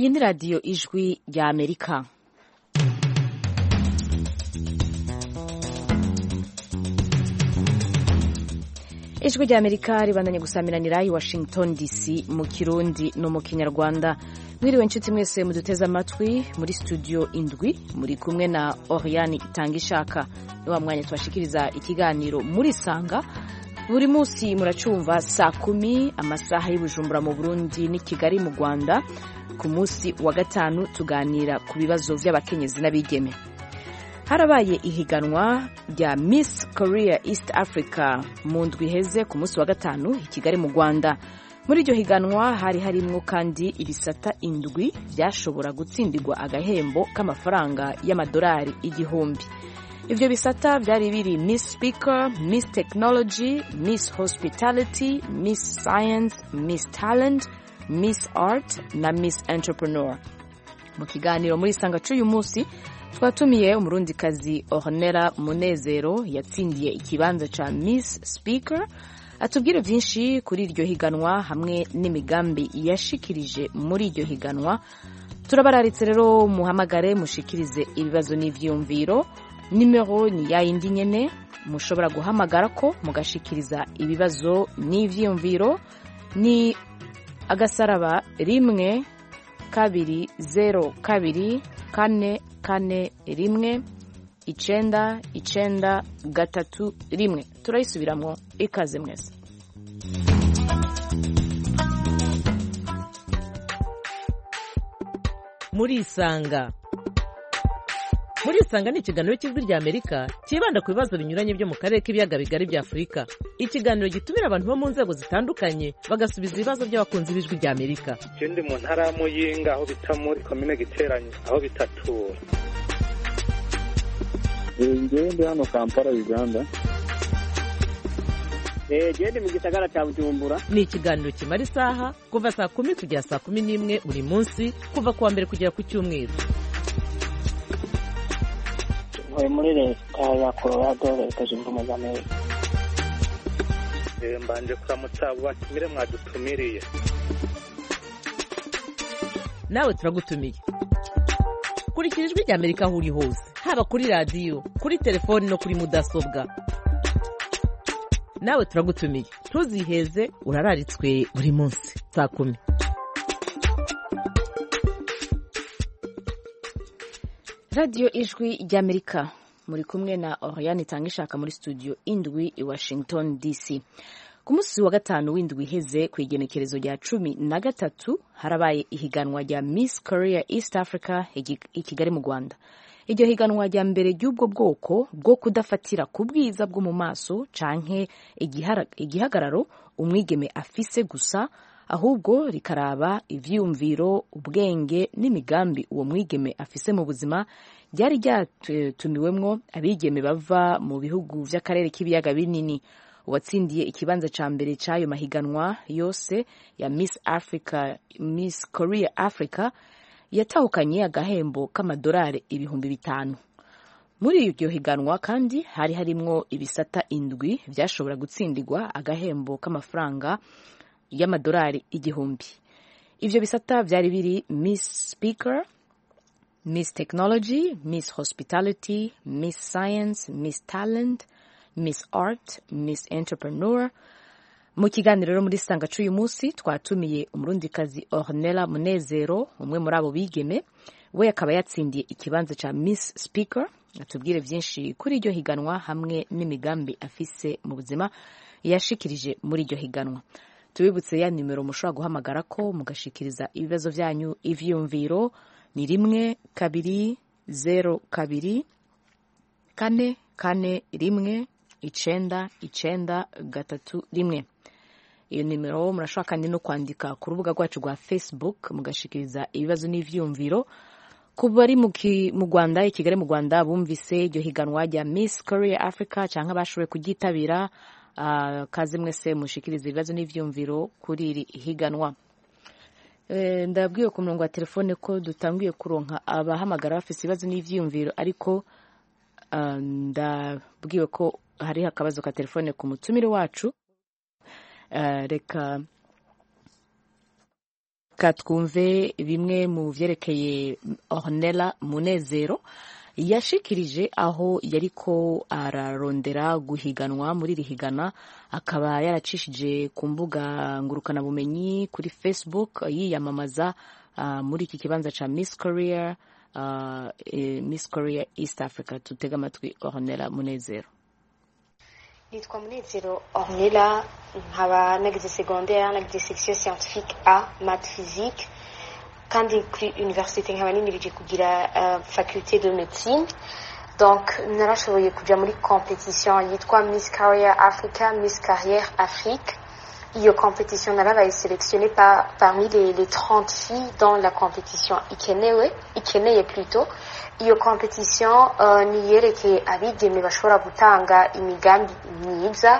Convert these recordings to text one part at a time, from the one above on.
iyi ni radiyo ijwi rya amerika ijwi rya amerika ribandanye gusamiranira i washington dc mu kirundi no mu kinyarwanda mwiriwe inshuti mwese muduteze amatwi muri studio indwi muri kumwe na oriane itanga ishaka ni wa mwanya tubashikiriza ikiganiro muri sanga buri munsi muracumva saa kumi amasaha y'ubujumbura mu burundi n'i kigali mu rwanda ku munsi wa gatanu tuganira ku bibazo by'abakenyezi n'abigeme harabaye ihiganwa rya miss korea east africa mu ndwi iheze ku munsi wa gatanu i kigali mu rwanda muri iryo higanwa hari harimwo kandi ibisata indwi byashobora gutsindirwa agahembo k'amafaranga y'amadolari igihumbi ivyo bisata byari biri miss speaker miss technology miss hospitality miss science miss talent miss art na miss entrepreneur mu kiganiro muri sanga c'uyu munsi twatumiye umurundikazi ornera munezero yatsindiye ikibanza ca miss speaker atubwire vyinshi kuri iryo higanwa hamwe n'imigambi yashikirije muri iryo higanwa turabararitse rero muhamagare mushikirize ibibazo n'ivyiyumviro nimero ni ya yindi nyene mushobora guhamagara ko mugashikiriza ibibazo n'ivyiyumviro ni agasaraba rimwe kabiri zero kabiri kane kane rimwe icenda icenda gatatu rimwe turayisubiramwo ikaze mwese murisanga murisanga ni ikiganiro cy'ijwi rya amerika cyibanda ku bibazo binyuranye byo mu karere k'ibiyaga bigari bya afurika ikiganiro gitumira abantu bo mu nzego zitandukanye bagasubiza ibibazo by'abakunzi b'ijwi rya amerika je ndi mu ntara ya muyinga aho bita muri komine giteranye aho bitatura ngewe ndi hano kampala uganda gende mu gisagara cya bujumbura ni ikiganiro kimara isaha kuva saa kumi kugera saa kumi n'imwe buri munsi kuva ku wa mbere kugera ku cyumweru ntuye muri leta ya colorado leta zunze ubumwe za amerika Eh, mbanje kuramutsa abo batumire mwadutumiriye nawe turagutumiye kurikira ijwi rya amerika aho uri hose haba kuri radiyo kuri telefoni no kuri mudasobwa nawe turagutumiye ntuziheze urararitswe buri munsi saa kumi radiyo ijwi ry'amerika muri kumwe na oriane itanga ishaka muri studio indwi i washington dc ku munsi wa gatanu w'indwi iheze ku igenekerezo rya cumi na gatatu harabaye ihiganwa rya miss korea east africa i kigali mu rwanda iryo higanwa rya mbere ry'ubwo bwoko bwo kudafatira ku bwiza bwo mu maso canke igihagararo umwigeme afise gusa ahubwo rikaraba ivyiyumviro ubwenge n'imigambi uwo mwigeme afise mu buzima ryari ryatumiwemwo abigeme bava mu bihugu vy'akarere k'ibiyaga binini uwatsindiye ikibanza ca mbere c'ayo mahiganwa yose ya miss africa miss korea africa yatahukanye agahembo k'amadolari ibihumbi bitanu muri iryo higanwa kandi hari harimwo ibisata indwi vyashobora gutsindirwa agahembo k'amafaranga y'amadolari igihumbi ivyo bisata vyari biri miss speaker miss technology miss hospitality miss science miss talent miss art miss entrepreneur mu kiganiro rero muri sanga c'uyu munsi twatumiye umurundikazi ornella munezero umwe muri abo bigeme we akaba yatsindiye ikibanza ca miss speaker atubwire vyinshi kuri iryo higanwa hamwe n'imigambi afise mu buzima yashikirije muri iryo higanwa tubibutse ya nimero mushobora guhamagara ko mugashikiriza ibibazo vyanyu ivyiyumviro ni rimwe kabiri zero kabiri kane kane rimwe icenda icenda gatatu rimwe iyo nimero murashobora kandi no kwandika ku rubuga rwacu rwa facebook mugashikiriza ibibazo n'ivyiyumviro ku bari mu rwanda i kigali mu rwanda bumvise iryo higanwa rya miss korea africa cyangwa bashoboye kuryitabira uh, kaze mwese mushikiriza ibibazo n'ivyiyumviro kuri iri higanwa e, ndabwiwe ku murongo wa telefone ko dutangiye kuronka abahamagara bafise ibibazo n'ivyiyumviro ariko uh, ndabwiwe ko hariho akabazo ka telefone ku mutumire wacu uh, reka reka twumve bimwe mu vyerekeye ornella munezero yashikirije aho yariko ararondera guhiganwa muri iri higana akaba yaracishije ku mbuga ngurukanabumenyi kuri facebook yiyamamaza uh, muri iki kibanza ca miss korea uh, eh, miss korea east africa tutega amatwi ornella munezero nitwa munezero ornella nkaba nagize secondaire nagize section scientifique a math physique kandi kuri université nkaba nimirije kugira uh, faculté de médecine donc narashoboye kuja muri competition yitwa miss carrière africa miss carrière afrique iyo competition narabaye sélectionnée par, parmi les, les 30 filles dans la competition ikenewe ikeneye plutôt iyo competition uh, niyerekeye abigeme bashobora gutanga imigambi myiza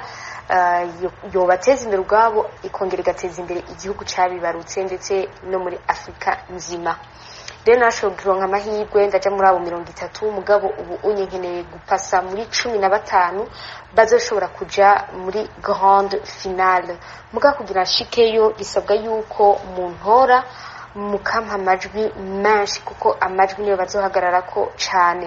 uh, yobateza imbere ubwabo ikongera igateza imbere igihugu cabibarutse ndetse no muri afurika nzima rero nashoboye kuronka amahirwe ndaja muri abo mirongo itatu mugabo ubu unye nkeneye gupasa muri cumi na batanu bazoshobora kuja muri grande finale mugabo kugira nshikeyo bisabwa yuko muntora mukampa amajwi menshi kuko amajwi niyo bazohagararako cane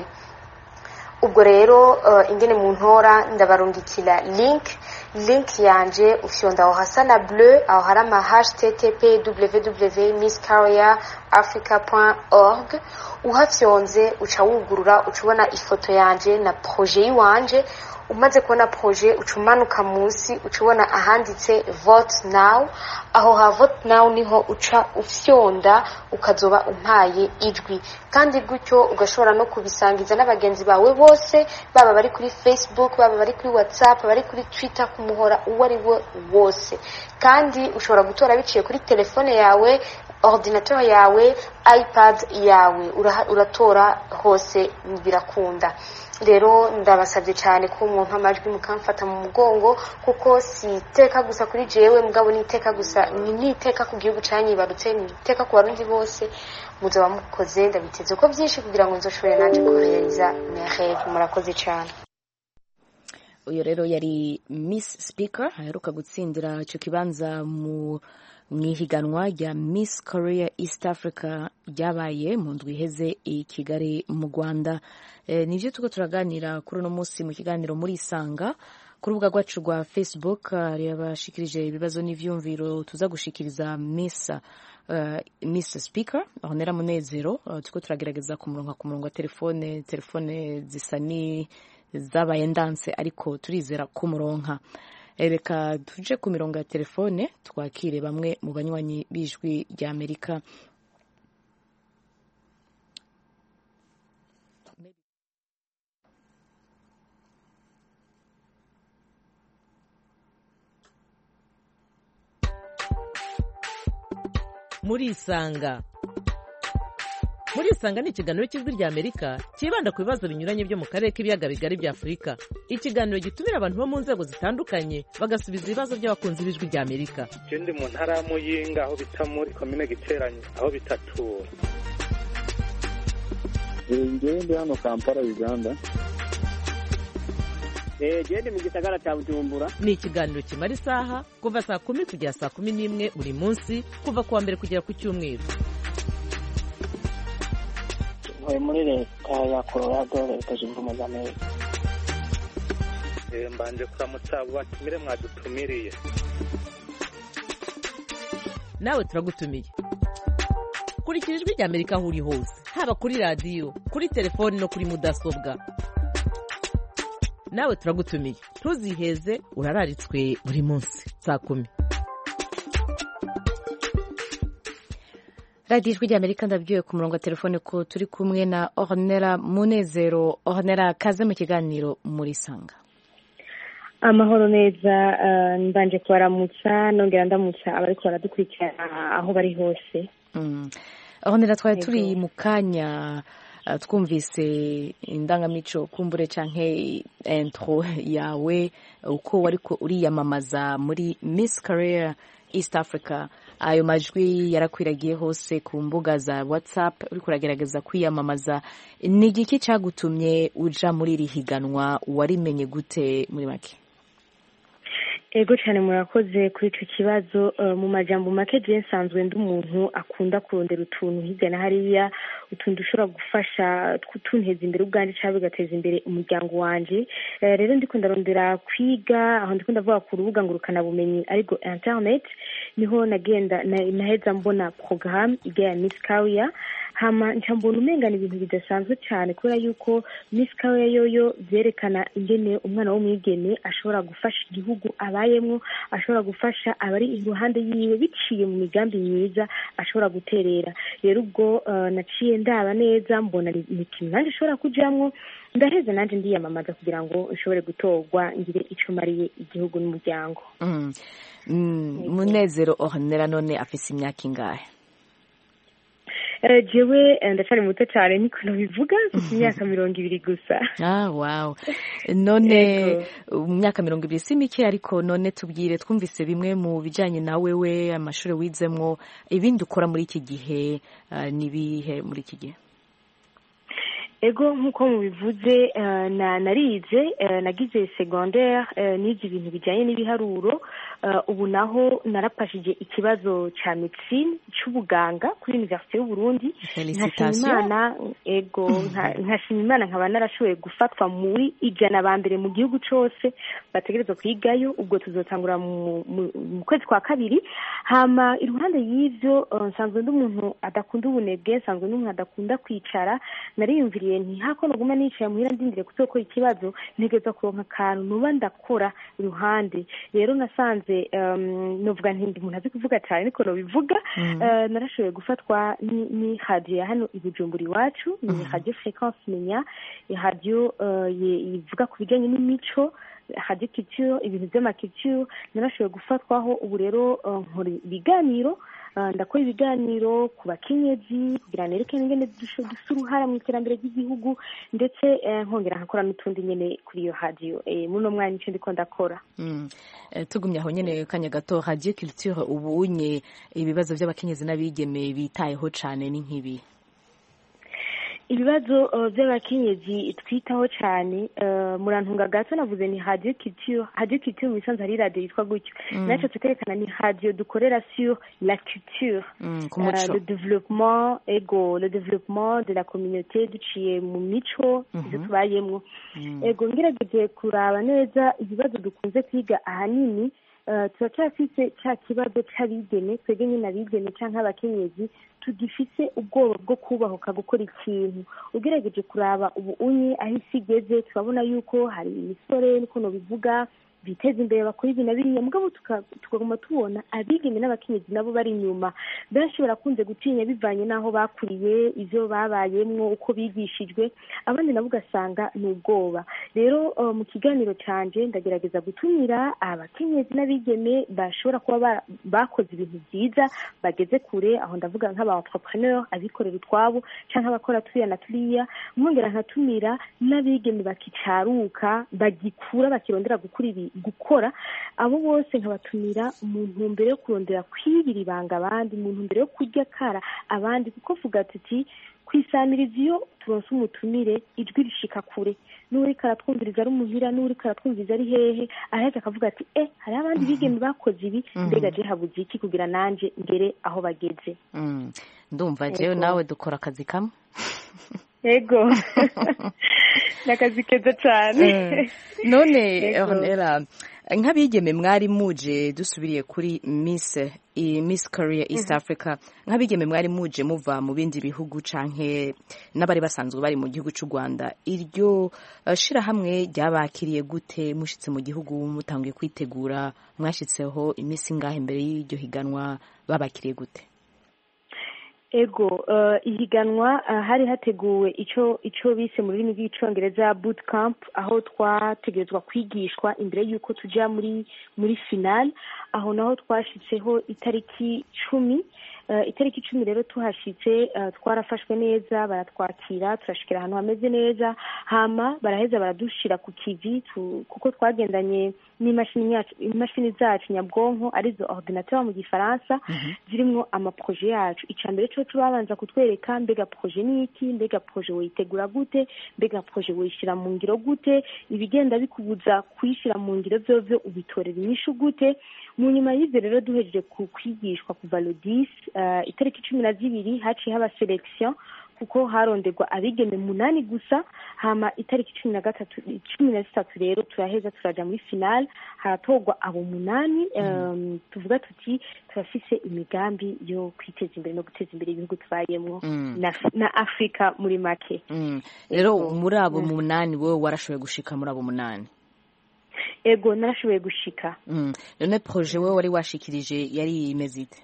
ubwo rero uh, ingene mu ntora ndabarungikira link link yanje ufyonda aho hasa na bleu aho hari ama http www miss carrier africa org uhafyonze uca wugurura uca ubona ifoto yanje na projet yiwanje umaze kubona projet uca umanuka munsi uca ubona ahanditse vote now aho ha vote now niho uca ufyonda ukazoba umpaye ijwi kandi gutyo ugashobora no kubisangiza n'abagenzi bawe bose baba bari kuri facebook baba bari kuri whatsapp bari kuri twitter ku muhora uwo ari we wose kandi ushobora gutora biciye kuri telefone yawe ordinateur yawe ipad yawe uratora hose birakunda rero ndabasabye cyane ko umuntu amajwi mukamfata mu mugongo kuko si iteka gusa kuri jewe mugabo ni iteka gusa ni iteka ku gihugu canyibarutse ni iteka ku barundi bose muzaba mukoze ndabiteze ko byinshi kugira ngo nzoshobore nanje kohereza mereve murakoze cyane uyu rero yari miss speaker aheruka gutsindira icyo kibanza mu mu ihiganwa rya miss korea east africa ryabaye mu ndwi iheze i kigali mu rwanda e, nibyo tuko turaganira kuri uno munsi mu kiganiro muri isanga ku rubuga rwacu rwa facebook hari abashikirije ibibazo n'ivyumviro tuza gushikiriza miss uh, miss speaker honera munezero uh, tuko turagerageza ku murongo ku murongo wa telefone telefone zisa ni zabaye ndanse ariko turizera kumuronka reka tuje ku mirongo ya telefone twakire bamwe mu banywanyi b'ijwi rya amerika muri isanga muri isanga ni ikiganiro cy'ijwi rya amerika cyibanda ku bibazo binyuranye byo mu karere k'ibiyaga bigari bya afurika ikiganiro gitumira abantu bo mu nzego zitandukanye bagasubiza ibibazo by'abakunzi b'ijwi rya amerika je ndi mu ntara ya muyinga aho bita muri komine giteranye aho bitatura ngewe ndi hano kampala uganda gende mu gisagara cya bujumbura ni ikiganiro kimara isaha kuva saa kumi kugera saa kumi n'imwe buri munsi kuva ku wa mbere kugera ku cyumweru ntuye muri leta ya colorado leta zunze ubumwe za amerika Eh, mbanje kuramutsa abo batumire mwadutumiriye nawe turagutumiye kurikira ijwi rya amerika aho uri hose haba kuri radiyo kuri telefoni no kuri mudasobwa nawe turagutumiye ntuziheze urararitswe buri munsi saa kumi radiyo ijwi rya amerika ndabwiwe ku murongo wa telefone ko turi kumwe na ornera munezero ornera kaze mu kiganiro muri sanga amahoro neza eh, mbanje kubaramutsa nongera ndamutsa abariko baradukurikirana aho bari hose Mm. ornera twari Yego. turi mu kanya uh, twumvise indangamico kumbure canke intro yawe uko wariko uriyamamaza muri miss career east africa ayo majwi yarakwiragiye hose ku mbuga za whatsapp uriko uragerageza kwiyamamaza ni igiki cagutumye uja muri iri higanwa warimenye gute muri make ego cyane murakoze kuri icyo kibazo Eh, mu majambo make je nsanzwe ndi umuntu akunda kurondera utuntu hirya na hariya utuntu dushobora gufasha tw- tunteza imbere ubwanjye cyangwa bigateza imbere umuryango wanje Eh, rero ndiko ndarondera kwiga aho ndiko ndavuga ku rubuga ngurukanabumenyi ariko internet niho nagenda na- naheza mbona porogaramu ijya ya miss kawiya hama nca mbona umenga ni ibintu bidasanzwe cyane kubera yuko miss kawiya yoyo byerekana ingene umwana w'umwigeme ashobora gufasha igihugu abayemwo ashobora gufasha abari iruhande yiwe biciye mu migambi myiza ashobora guterera rero ubwo eh, naciye ndaba neza mbona ni ni ikintu nanjye ushobora kujamwo ndaheze nanjye ndiyamamaza kugira ngo nshobore gutorwa ngire ico mariye igihugu n'umuryango Mm. Mm, munezero ornera none afise imyaka ingahe Eh, jewe eh, ndacari muto cyane niko nabivuga mfite imyaka mirongo ibiri gusa ah wow none Yego. mu myaka mirongo ibiri si mike ariko none tubwire twumvise bimwe mu bijanye na wewe amashuri wizemwo ibindi ukora muri iki gihe ah, nibihe muri iki gihe ego nk'uko mubivuze eh, na narize eh, nagize secondaire eh, nize ibintu bijyanye n'ibiharuro eh, ubu naho narapashije ikibazo cya medecine cy'ubuganga kuri universite y'uburundi nkashima Félicitations. imana ego nka- nkashima imana nkaba narashoboye gufatwa muri ijana ba mbere mu gihugu cyose bategerezwa kwigayo ubwo tuzotangura mu mu- mu kwezi kwa kabiri hama iruhande y'ivyo eh, nsanzwe ndi umuntu adakunda ubunebwe nsanzwe ndi umuntu adakunda kwicara nariyumviriye nti hako noguma nicaye muhira ndindire kuzokora ikibazo ntegereza kuronka akantu nuba ndakora iruhande rero nasanze um, novuga nti ndi umuntu azi kuvuga cyane niko nobivuga Eh, narashoboye gufatwa ni- ni radiyo ya hano i bujumbura iwacu ni radiyo fréquence menya radiyo eh, ye- ivuga ku bijyanye n'imico radiyo culture ibintu by'amaculture narashoboye gufatwaho ubu rero eh, nkora ibiganiro eh, ndakora ibiganiro ku bakenyezi kugira nerekane ingene dusho- dufite uruhara mu iterambere ry'igihugu ndetse eh, nkongera nkakora n'utundi nyene kuri iyo radiyo Eh, muno mwanya nico ndiko ndakora Mm. Eh, tugumye aho nyene kanya gato radio culture ubunye ibibazo by'abakenyezi n'abigeme bitayeho cane ni nk'ibi ibibazo uh, by'abakenyezi twitaho cyane uh, murantunga gato navuze ni radio culture radio culture mu bisanzwe hari radio yitwa gutyo naco tukerekana ni radio dukorera sur la culture Mm, ku Euh, muco le développement ego le développement de la communauté duciye mu mico ibyo tubayemwo ego ngerageje kuraba neza ibibazo dukunze kwiga ahanini eh, turacyafise cya kibazo c'abigeme twebwe nyine abigeme canke abakenyezi tugifise ubwoba bwo kubahuka gukora ikintu ugerageje kuraba ubu unye aho isi igeze turabona yuko hari imisore niko nobivuga biteza imbere bakora ibi na biriya mugabo tuka- tukaguma tubona abigeme n'abakenyezi nabo bari inyuma benshi barakunze gutinya bivanye n'aho bakuriye ivyo babayemwo uko bigishijwe abandi nabo ugasanga ni ubwoba rero eh, mu kiganiro canje ndagerageza gutumira abakenyezi n'abigeme bashobora kuba ba- bakoze ibintu byiza bageze kure aho ndavuga nk'aba entrepreneur abikorera utwabo canke abakora turiya na turiya mwongera nkatumira n'abigeme bakicaruka bagikura bakirondera gukura ibi gukora abo bose nkabatumira mu ntumbero yo kurondera kwibira ibanga abandi mu ntumbero yo kurya kara abandi kuko vuga tuti kwisamiriza iyo turonse umutumire ijwi rishika kure n'uriko aratwumviriza ari umuhira n'uriko aratwumviriza ari hehe araheza akavuga ati eh hariho abandi bigeme bakoze ibi mbega je habuze iki kugira nanje ngere aho bageze Mm. ndumva jewe nawe dukora akazi kamwe ego ni akazi keza cyane Eh, none Yego. Ornella nk'abigeme mwari muje dusubiriye kuri Miss i- Miss Korea East Africa nk'abigeme mwari muje muva mu bindi bihugu canke n'abari basanzwe bari mu gihugu c'u Rwanda iryo eh, shirahamwe ryabakiriye gute mushitse mu gihugu mutanguye kwitegura mwashitseho iminsi ngahe imbere y'iryo higanwa babakiriye gute ego eh, ihiganwa eh, hari hateguwe ico ico bise mu rurimi rw'icongereza boot camp aho twategerezwa kwigishwa imbere y'uko tuja muri muri final aho naho twashitseho itariki cumi Eh, itariki icumi rero tuhashitse eh, twarafashwe neza baratwakira turashikira ahantu hameze neza hama baraheza baradushira ku kivi tu- kuko twagendanye n'imashini yacu imashini zacu nyabwonko arizo ordinateur mu gifaransa zirimwo amaproje yacu icya mbere cyo babanza kutwereka mbega proje ni iki mbega proje woyitegura gute mbega proje woyishyira mu ngiro gute ibigenda bikubuza kuyishyira mu ngiro byovyo ubitorera inyishu gute mu nyuma y'ibyo rero duhejeje ku kwigishwa kuva le 10 uh, itariki cumi na zibiri haciye haba selection kuko haronderwa abigeme munani gusa hama itariki cumi na gatatu cumi na zitatu rero turaheza turaja muri final haratorwa abo munani um, tuvuga tuti turafise imigambi yo kwiteza imbere no guteza imbere ibihugu tubayemwo Mm. na, na afurika muri make Mm. rero Ego. muri abo Mm. munani wowe warashoboye gushika muri abo munani ego narashoboye gushika Mm. none proje wowe wari washikirije yari imeze ite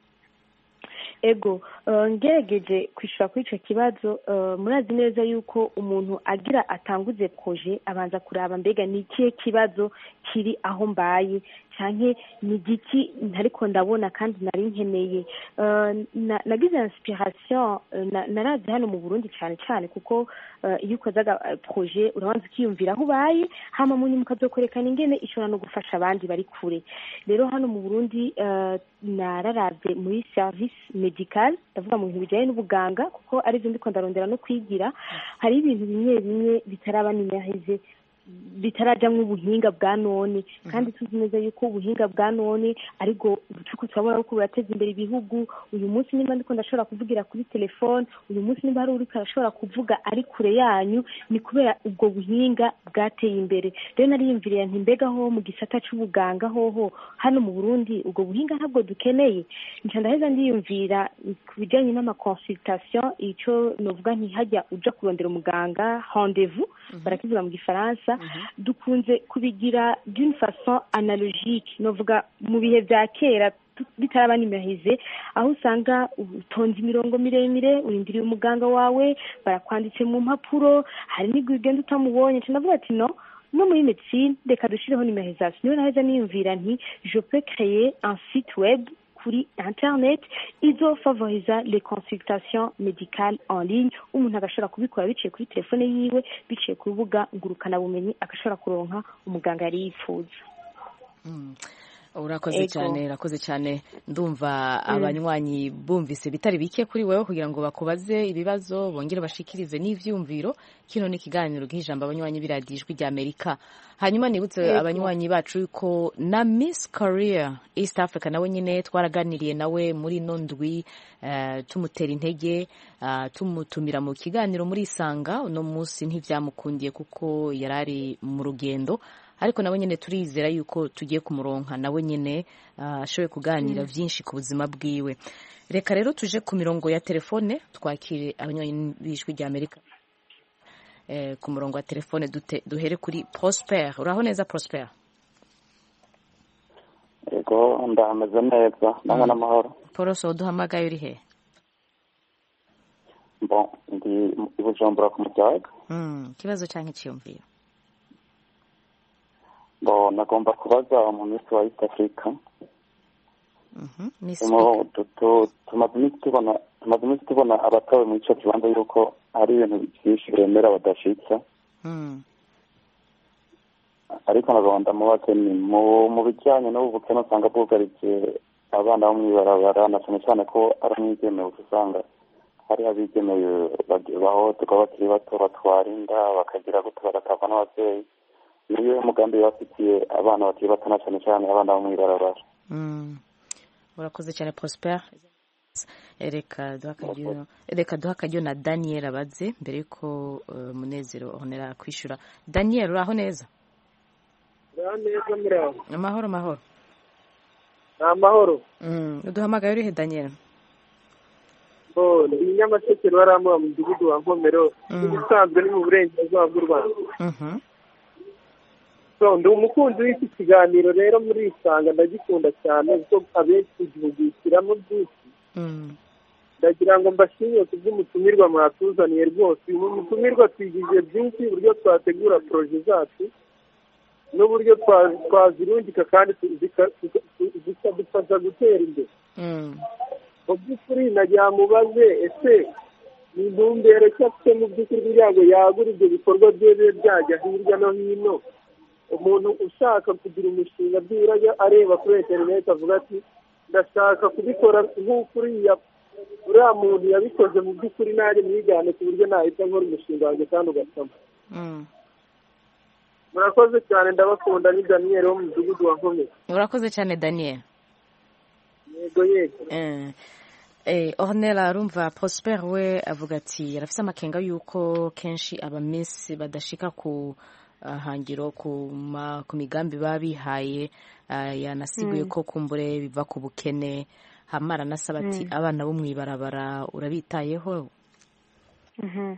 ego eh, ngerageje kwishyura kuri icyo kibazo eh, murazi neza yuko umuntu agira atanguze proje abanza kuraba mbega ni ikihe kibazo kiri aho mbaye cyane ni igiki ntariko ndabona kandi nari nkeneye Eh, na- nagize inspiration eh, na- narazi hano mu burundi cyane cyane kuko eh, iyo ukoze aga- eh, proje urabanza ukiyumvira aho ubaye hama mu nyuma ukazokwerekana ingene ishobora no gufasha abandi bari kure rero hano mu burundi eh, nararavye muri service medical ndavuga mu bintu bijanye n'ubuganga kuko arivyo ndiko ndarondera no kwigira hari ibintu bimwe bimwe bitaraba nimerize bitarajamwo ubuhinga bwa none kandi tuzi neza yuko ubuhinga bwa none aribwo turiko turabona ko burateza imbere ibihugu uyu munsi nimba ndiko ndashobora kuvugira kuri telefone uyu munsi nimba hari uriko arashobora kuvuga ari kure yanyu ni kubera ubwo buhinga bwateye imbere rero nariyumviriye nti mbega ho mu gisata c'ubuganga hoho hano mu burundi ubwo buhinga ntabwo dukeneye nca ndaheza ndiyumvira ku bijanye n'amaconsultation ico novuga nti hajya uja kurondera umuganga rendez-vous barakivuga mu gifaransa dukunze kubigira d'une façon analogique novuga mu bihe vya kera tu- bitaraba nimerize aho usanga utonze imirongo miremire urindiriye umuganga wawe barakwanditse mu mpapuro hari n'igihe ugenda utamubonye nca ndavuga ati no no muri medecine reka dushireho numerisation niyo naheza niyumvira nti je peux créer un site web kuri internet izofavoriza les consultations médicales en ligne umuntu agashobora kubikora biciye kuri telefone yiwe biciye ku rubuga ngurukanabumenyi agashobora kuronka umuganga yari yifuza urakoze Ego. cyane urakoze cyane ndumva abanywanyi bumvise bitari bike kuri wewe kugira ngo bakubaze ibibazo bongere bashikirize n'ivyumviro kino ni ikiganiro gihijambo abanywanyi b'iradiyo ijwi rya amerika hanyuma nibutse Ego. abanywanyi bacu yuko na miss korea east africa nawe nyine twaraganiriye nawe muri ino ndwi eh, tumutera intege ah, tumutumira mu kiganiro muri isanga uno munsi ntivyamukundiye kuko yari ari mu rugendo ariko nawe nyine turizera yuko tugiye kumuronka nawe nyine ah, ashoboye kuganira byinshi ku buzima bwiwe reka rero tuje ku mirongo ya telefone twakire abanywanyi b'ijwi rya amerika eh, ku murongo wa telefone dute, duhere kuri prosper uraho neza prosper yego ndahameze neza namwe n'amahoro poroso duhamagaye uri he bon ndi i bujumbura ku mutaga mm, ikibazo cyangwa icyiyumviro bon nagomba kubaza mu minsi wa east africa Mhm, Miss Tumo- tu- tu- tumaze iminsi tubona tumaze iminsi tubona abatowe muri ico kibanza yuko hari ibintu byinshi bemera badashitsa Mm, ariko nagomba ndamubaze ni mu mu bijyanye n'ubu bukene usanga bwugarije abana bo mw'ibarabara na cyane cyane ko ari umwigemewe usanga hari abigemeye bahohoterwa bakiri bato batwara inda bakagira gute bagatagwa n'ababyeyi niyo mugambi bafitiye abana bakiri bato na cyane cyane abana bo mw'ibarabara mm. urakoze cyane prosper reka duha akaryo- reka duha akaryo na daniel abaze mbere yuko uh, munezero honera kwishyura daniel uraho neza neza muraho amahoro amahoro ni amahoro Mm, uduhamagaye urihe daniel bo ni nyamasheke rwaramuha mu mudugudu wa nkomero Mm. ibisanzwe ni mu burengerazuba bw'u rwanda Mhm, so ndi umukunzi w'iki kiganiro rero muri isanga ndagikunda cyane kuko abenshi gihugukiramo byinshi mm, ndagira ngo mbashimire ku bw'umutumirwa mwatuzaniye rwose uyu mutumirwa twigije byinshi uburyo twategura poroje zacu n'uburyo twa- twazirungika kandi tu- zika- zika- zikadufasha gutera imbere mm, mu by'ukuri nagira mubaze ese ni intumbero ki afite mu by'ukuri kugira ngo yagure ibyo bikorwa bye bibe byajya hirya no hino umuntu ushaka kugira umushinga byibura ajya areba kuri interineti avuga ati ndashaka kubikora nk'uko uriya uriya muntu yabikoze mu by'ukuri nanjye mwigane ku buryo nahita nkora umushinga wanjye kandi ugasama Mm. murakoze cyane ndabakunda ni daniyeli wo mu mudugudu wa nkomezi urakoze cyane daniel yego yego Eh, eh, ornella arumva prosper we avuga ati yarafise amakenga yuko kenshi abamisi badashika ku ah, hangiro ku ma- ku migambi baba bihaye ah, yanasiguye ko kumbure biva ku bukene hama aranasaba ati abana bo mw'ibarabara urabitayeho Mhm.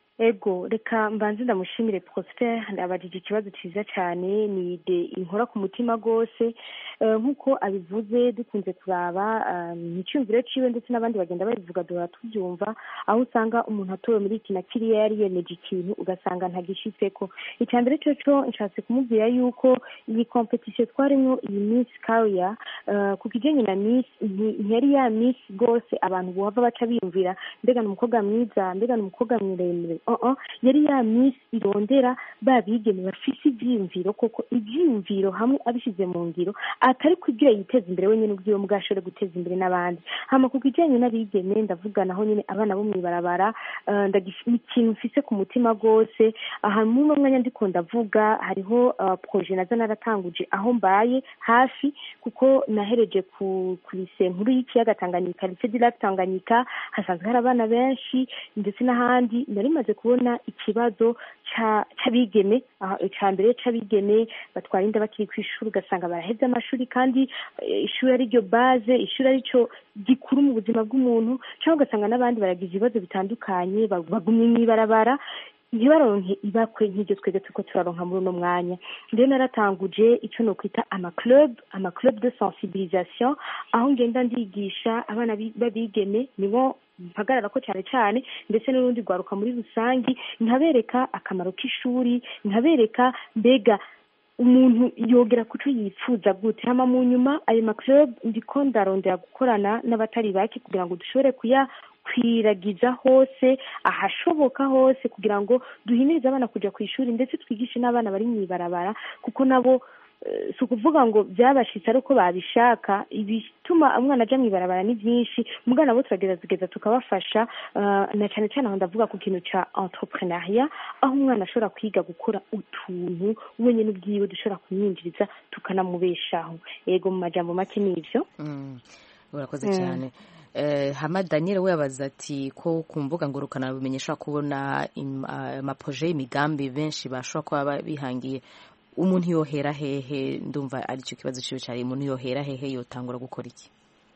ego reka mbanze ndamushimire prosper abajije ikibazo cyiza cyane ni ide inkora ku mutima rwose Eh, nk'uko abivuze dukunze kuraba eh, mu cyumviro ciwe ndetse n'abandi bagenda babivuga duhora tubyumva aho usanga umuntu atowe muri iki na kiriya yari yemeje ikintu ugasanga ntagishitseko icya mbere cyo cyo nshatse kumubwira yuko iyi competition twarimo iyi miss career eh, ku kijyanye na miss nti- ntiyari ya miss rwose abantu bohava baca biyumvira mbega ni umukobwa mwiza mbega ni umukobwa muremure uh -uh. yari ya miss irondera ba bigeme bafise ivyiyumviro koko ivyiyumviro hamwe abishyize mu ngiro atari kugira yiteza imbere wenyine ubwiwe mubwo ashobore guteza imbere n'abandi hama ku kijyanye n'abigeme ndavuga naho nyine abana bo mw'ibarabara eh, ndagif- ni ikintu mfise ku mutima rwose aha muri uno mwanya ndiko ndavuga hariho eh, proje naza naratanguje aho mbaye hafi kuko nahereje ku ku lise nkuru y'ikiyaga tanganyika lise du lac tanganyika hasanzwe hari abana benshi ndetse n'ahandi nari maze kubona ikibazo ca- c'abigeme aha, ica mbere c'abigeme batwara inda bakiri ku ishuri ugasanga baraheze amashuri kandi eh, ishuri ari ryo baze ishuri ari cyo gikuru mu buzima bw'umuntu cyangwa ugasanga n'abandi baragize ibibazo bitandukanye ba- bagumye mw'ibarabara ntibaronke ibakwe nk'ibyo twebwe turiko turaronka muri uno mwanya rero naratanguje icyo nokwita amaclub amaclub de sensibilisation aho ngenda ndigisha abana bi- b'abigeme nibo mpagarara ko cyane cyane ndetse n'urundi rwaruka muri rusange nkabereka akamaro k'ishuri nkabereka mbega umuntu yogera ku cyo yifuza gute hama mu nyuma ayo maclub ndiko ndarondera gukorana n'abatari bake kugira ngo dushobore kuyakwiragiza hose ahashoboka hose kugira ngo duhimirize abana kujya ku ishuri ndetse twigishe n'abana bari mu ibarabara kuko nabo eh, si ukuvuga ngo byabashitse ari uko babishaka ibituma umwana aja mu ibarabara ni byinshi muga nabo turagerageza tukabafasha eh, na cyane cyane aho ndavuga ku kintu ca entrepreneuria aho umwana ashobora kwiga gukora utuntu wenyine ubwiwe dushobora kumwinjiriza tukanamubeshaho yego mu majambo make ni ivyo Mm, urakoze cyane Eh, hama daniel we yabaza ati ko ku mbuga ngurukanabumenyi ashobora kubona im- ah, amaproje y'imigambi benshi bashobora kuba ba- bihangiye umuntu yohera hehe ndumva aricyo kibazo ciwe cyari umuntu yohera hehe yotangura gukora iki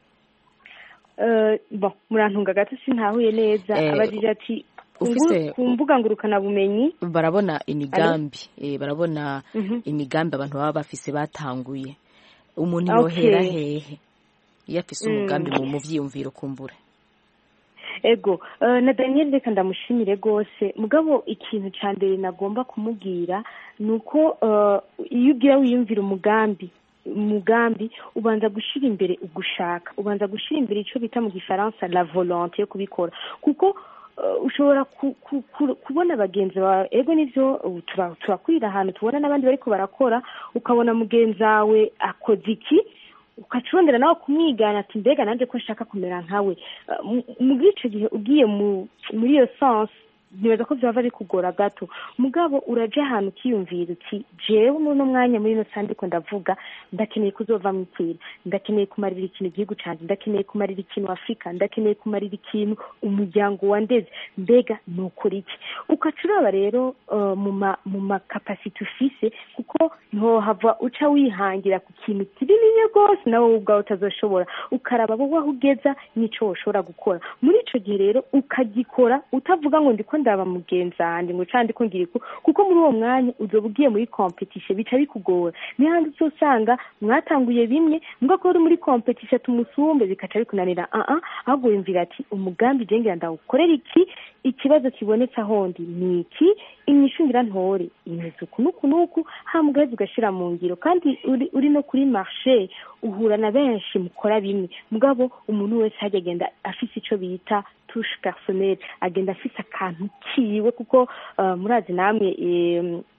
Eh, bon murantunga gato sintahuye neza Eh, abajije ati ku ufise- ngu- ku mbuga ngurukanabumenyi barabona imigambi eh, barabona Mhm. imigambi abantu baba bafise batanguye umuntu Okay. yohera hehe iyo afise umugambi mu mu vyiyumviro kumbura ego eh, na daniel reka ndamushimire rwose mugabo ikintu cya mbere nagomba kumubwira ni uko eh, iyo ugira wiyumvira umugambi umugambi ubanza gushyira imbere ugushaka ubanza gushyira imbere icyo bita mu gifaransa la volonté yo kubikora kuko eh, ushobora ku- ku- ku- kubona bagenzi bawe ego nivyo ubu tura- turakwira ahantu tubona n'abandi bariko barakora ukabona mugenzi wawe akoze iki ukacurondera nawe kumwigana ati mbega nanjye ko nshaka kumera nkawe Eh, mu- muri icyo gihe ugiye mu- muri iyo sansi nibaza ko byaba bikugora gato mugabo uraja ahantu ukiyumvira uti jewe muri uno mwanya muri ino sandi ko ndavuga ndakeneye kuzova mu ikwira ndakeneye kumarira ikintu igihugu cyanjye ndakeneye kumarira ikintu afurika ndakeneye kumarira ikintu umuryango wandeze mbega nukora iki ukaca uraba rero eh, mu ma mu makapasite ufise kuko ntohava uca wihangira ku kintu kinini rwose nawe wowe ubwawe utazoshobora ukaraba wowe aho ugeza n'ico woshobora gukora muri ico gihe rero ukagikora utavuga ngo ndiko ndaba mugenzi wanjye ngo candi ko ngira iku kuko muri uwo mwanya uzoba ugiye muri competition bica bikugora niyo handi uzosanga mwatanguye bimwe mbwa ko uri muri competition tumusumbe bikaca bikunanira ah ah ahubwo wiyumvira ati umugambi je ngira ndawukorera iki ikibazo kibonetse ahondi ni iki imyishungira ntore imeze uku n'uku n'uku hama ugaheza ugashira mu ngiro kandi uri, uri no kuri marché uhura na benshi mukora bimwe mugabo umuntu wese hajya agenda afise ico bita touche personnelle agenda afise akantu kiwe kuko uh, murazi namwe em,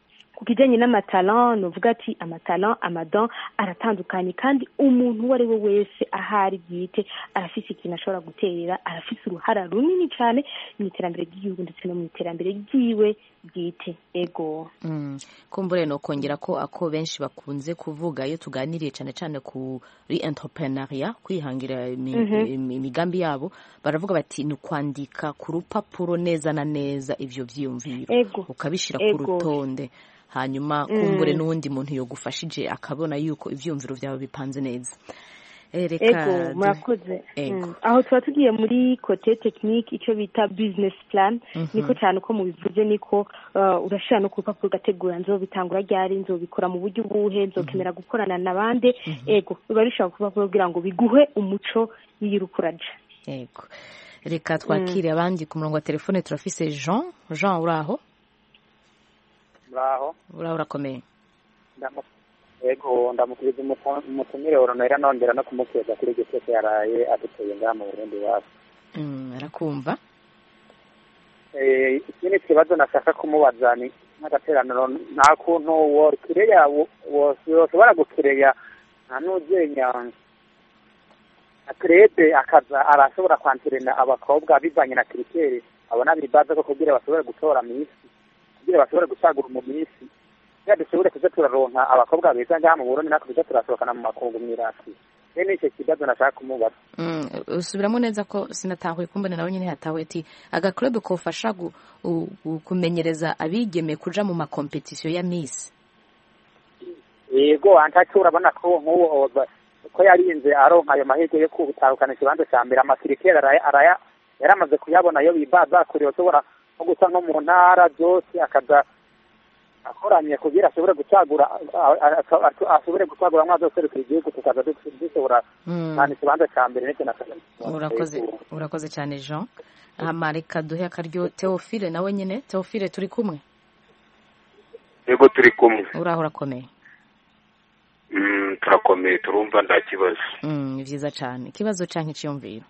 ku kijyanye n'amatalan nuvuga ati amatalan amadan aratandukanye kandi umuntu uwo ari we wese ahari bwite arafise ikintu ashobora guterera arafise uruhara runini cyane mu iterambere ry'igihugu ndetse no mu iterambere ryiwe bwite ego Mm. kumbure no kongera ko ako benshi bakunze kuvuga iyo tuganiriye cyane cyane kuri entrepreneuria kwihangira imi- imi- imigambi yabo baravuga bati ni ukwandika ku rupapuro neza na neza ivyo vyiyumviro ego ukabishira ku Ego. rutonde hanyuma kumbure n'uwundi muntu yogufashije akabona yuko ivyumviro vyawe bipanze neza Eh, reka ego du- murakoze Ego. Mm. aho tuba tugiye muri kote tekinike icyo bita business plan niko cyane uko mubivuze niko uh, urashira no ku rupapuro ugategura nzobitangura ryari nzobikora mu buryo ubuhe nzokemera gukorana na bande ego biba bishobora ku rupapuro kugira ngo biguhe umuco y'irukuraja yego reka twakire abandi ku murongo wa telefone turafise jean jean uraho muraho uraho urakomeye Ndamu- yego ndamukiriza umutu- umutumire oronera nongera no kumukeza kuri iryo cyose yaraye aduteye ngaha mu burundi iwacu Mm, arakumva Eh, ikindi kibazo nashaka kumubaza ni nk'agateraniro nta kuntu wokireya woshobora gukireya nta n'uzenya akrede akaza arashobora kwantirena abakobwa bivanye na kiriteri abona bibaza ko kugira bashobore gutora misi kugira bashobore gusagura mu misi kugira dushobore kuza turaronka abakobwa beza ngaha mu burundi natwe tuza turasohokana mu makungu mw'irasi rero nicyo kibazo nashaka kumubaza Mm, usubiramo neza ko sinatahuye kumbona nawe nyine yatahuye ati agaklub kofasha gu- u- gu- kumenyereza abigeme kuja mu makompetisiyo ya miss yego antacu urabona ko nk'uwo oza- ko yarinze aronka ayo mahirwe yo kubutahukana ikibanza cya mbere amakirikeri araya araya yaramaze kuyabona yo bibaza kure ashobora nko guca nko mu ntara zose akaza akoranye kugira ashobore gucagura a- a- a- ashobore gucagura mwazo serukira igihugu tukaza du- dushobora Mm, cyane ikibanza cya mbere n'icyo na urakoze urakoze cyane jean hama reka duhe akaryo teofile nawe nyine teofile turi kumwe yego turi kumwe uraho urakomeye Mm, turakomeye turumva nta kibazo Mm, ni vyiza cyane ikibazo canke iciyumviro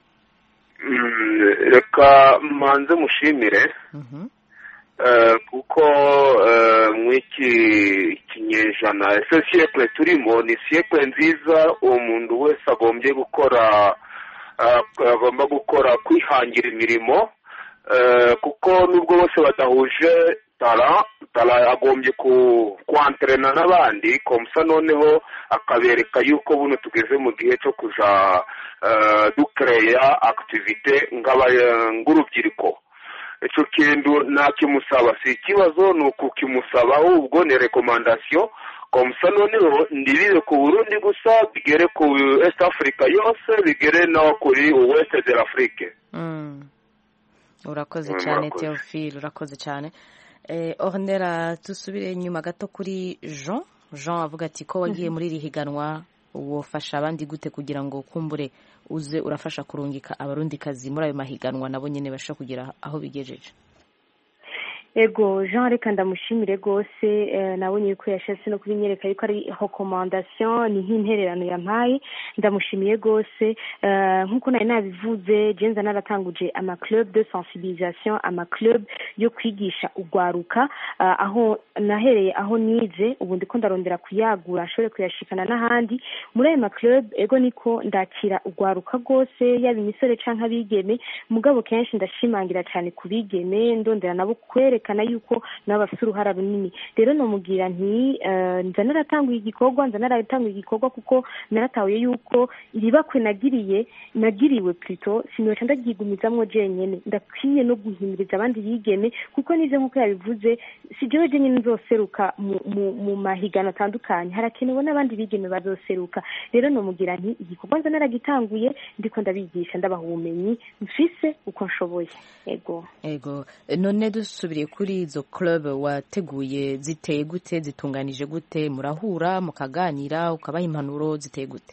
Mm, reka manze mushimire Mhm. eh, kuko eh, mw'iki kinyejana ese siyekle turimo ni siyekle nziza uwo muntu wese agombye gukora eh, agomba gukora kwihangira imirimo eh, kuko nubwo bose badahuje tara tara agombye ku kwanterena n'abandi komsa noneho akabereka yuko buno tugeze mu gihe cyo kuja eh, dukereya akitivite ng'urubyiruko icyo kintu ntakimusaba si ikibazo ni ukukimusaba ahubwo ni rekomandasiyo komsa noneho ndibire ku burundi gusa bigere ku east africa yose bigere no kuri west de l'afrique Mm. urakoze Mm, cyane murakoze. teofile urakoze cyane eh, ornera dusubire inyuma gato kuri jean jean avuga ati ko wagiye muri iri higanwa wofasha abandi gute kugira ngo kumbure uze urafasha kurungika abarundikazi muri ayo mahiganwa nabo nyine bashobora kugira aho bigejeje ego jean reka ndamushimire rwose eh, nabonye yuko yashatse no kubinyereka yuko ari recommandation ni nk'intererano yampaye ndamushimiye rwose eh, nk'uko nari nabivuze jenza naratanguje ama club de sensibilisation ama club yo kwigisha urwaruka eh, aho nahereye aho nize ubu ndiko ndarondera kuyagura nshobore kuyashikana n'ahandi muri ayo ma club ego niko ndakira urwaruka rwose yaba imisore canke abigeme mugabo kenshi ndashimangira cyane ku bigeme ndondera nabo kwerekana yuko nabo bafite uruhara runini rero nomubwira nti eh, nza naratanguye igikorwa nza naratanguye igikorwa kuko naratahuye yuko iribakwe nagiriye nagiriwe plutôt sinoca ndaryigumizamwo jenyene ndakwiye no guhimiriza abandi bigeme kuko nivyo nk'uko yabivuze si jewe jenyene nzoseruka mu, mu, mu mahiganwa atandukanye harakenewe n'abandi bigeme bazoseruka rero nomubwira nti igikorwa nza naragitanguye ndiko ndabigisha ndabaha ubumenyi mfise uko nshoboye ego ego none dusubiriye kuri izo club wateguye ziteye gute zitunganije gute murahura mukaganira ukabaha impanuro ziteye gute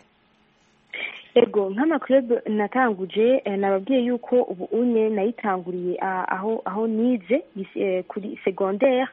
ego nk'amaklub natanguje eh, nababwiye yuko ubu unye nayitanguriye ah, aho aho nize is- eh, kuri secondaire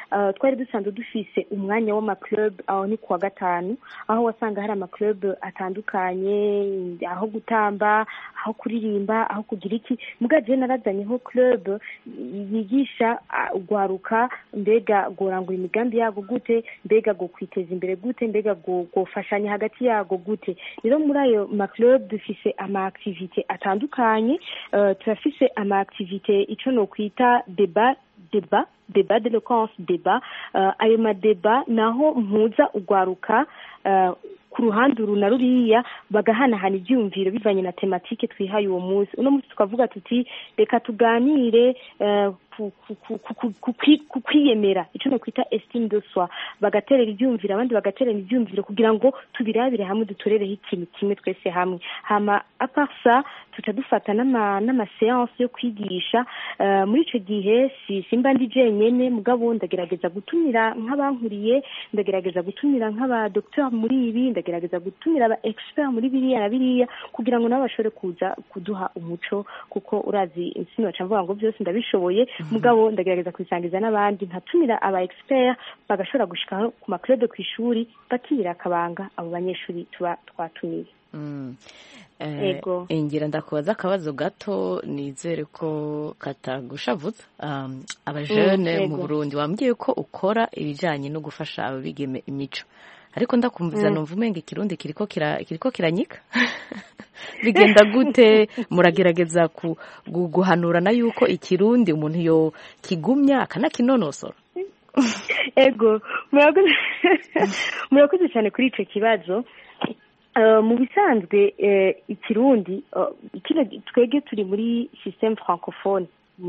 uh, twari dusanzwe dufise umwanya w'amaclub aho ni kuwa gatanu aho wasanga hari amaclub atandukanye aho gutamba aho kuririmba aho kugira iki muga jewe narazanyeho club yigisha uh, ugwaruka mbega gorangura imigambi yago gute mbega go kwiteza imbere gute mbega go gofashanya hagati yago gute rero muri ayo maclub dufise ama activite atandukanye uh, turafise ama activite ico nokwita debat debat debat d'eloquence debat uh, ayo madeba naho mpuza ugwaruka uh, ku ruhande uru na ruriya bagahanahana ibyiyumviro bivanye na tematike twihaye uwo munsi uno munsi tukavuga tuti reka tuganire uh, ku kwiyemera icyo nakwita estime de soi bagaterera ibyumviro abandi bagaterera ibyumviro kugira ngo tubirabire hamwe dutorereho ikintu kimwe twese hamwe hama aparsa tuca dufata n'amaseanse yo kwigisha muri icyo gihe simba ndi jenyine mugabo ndagerageza gutumira nk'abankuriye ndagerageza gutumira nk'abadogiteri muri ibi ndagerageza gutumira aba expert muri biriya na biriya kugira ngo nabo bashobore kuza kuduha umuco kuko urazi insino baca mvuga ngo byose ndabishoboye mugabo ndagerageza kubisangiza n'abandi nkatumira aba expert bagashobora gushika ku maclub ku ishuri bakira akabanga abo banyeshuri tuba twatumiye ego ngira ndakubaza akabazo gato nizere ko katagushavutse abajene mu burundi wambwiye ko ukora ibijyanye no gufasha ababigeme imico ariko ndakumviza numva umenga ikirundi kiriko kiranyika bigenda gute muragerageza guhanurana yuko ikirundi umuntu yo kigumya akanakinonosora ego murakoze cyane kuri icyo kibazo mu bisanzwe ikirundi twebwe turi muri sisiteme francophone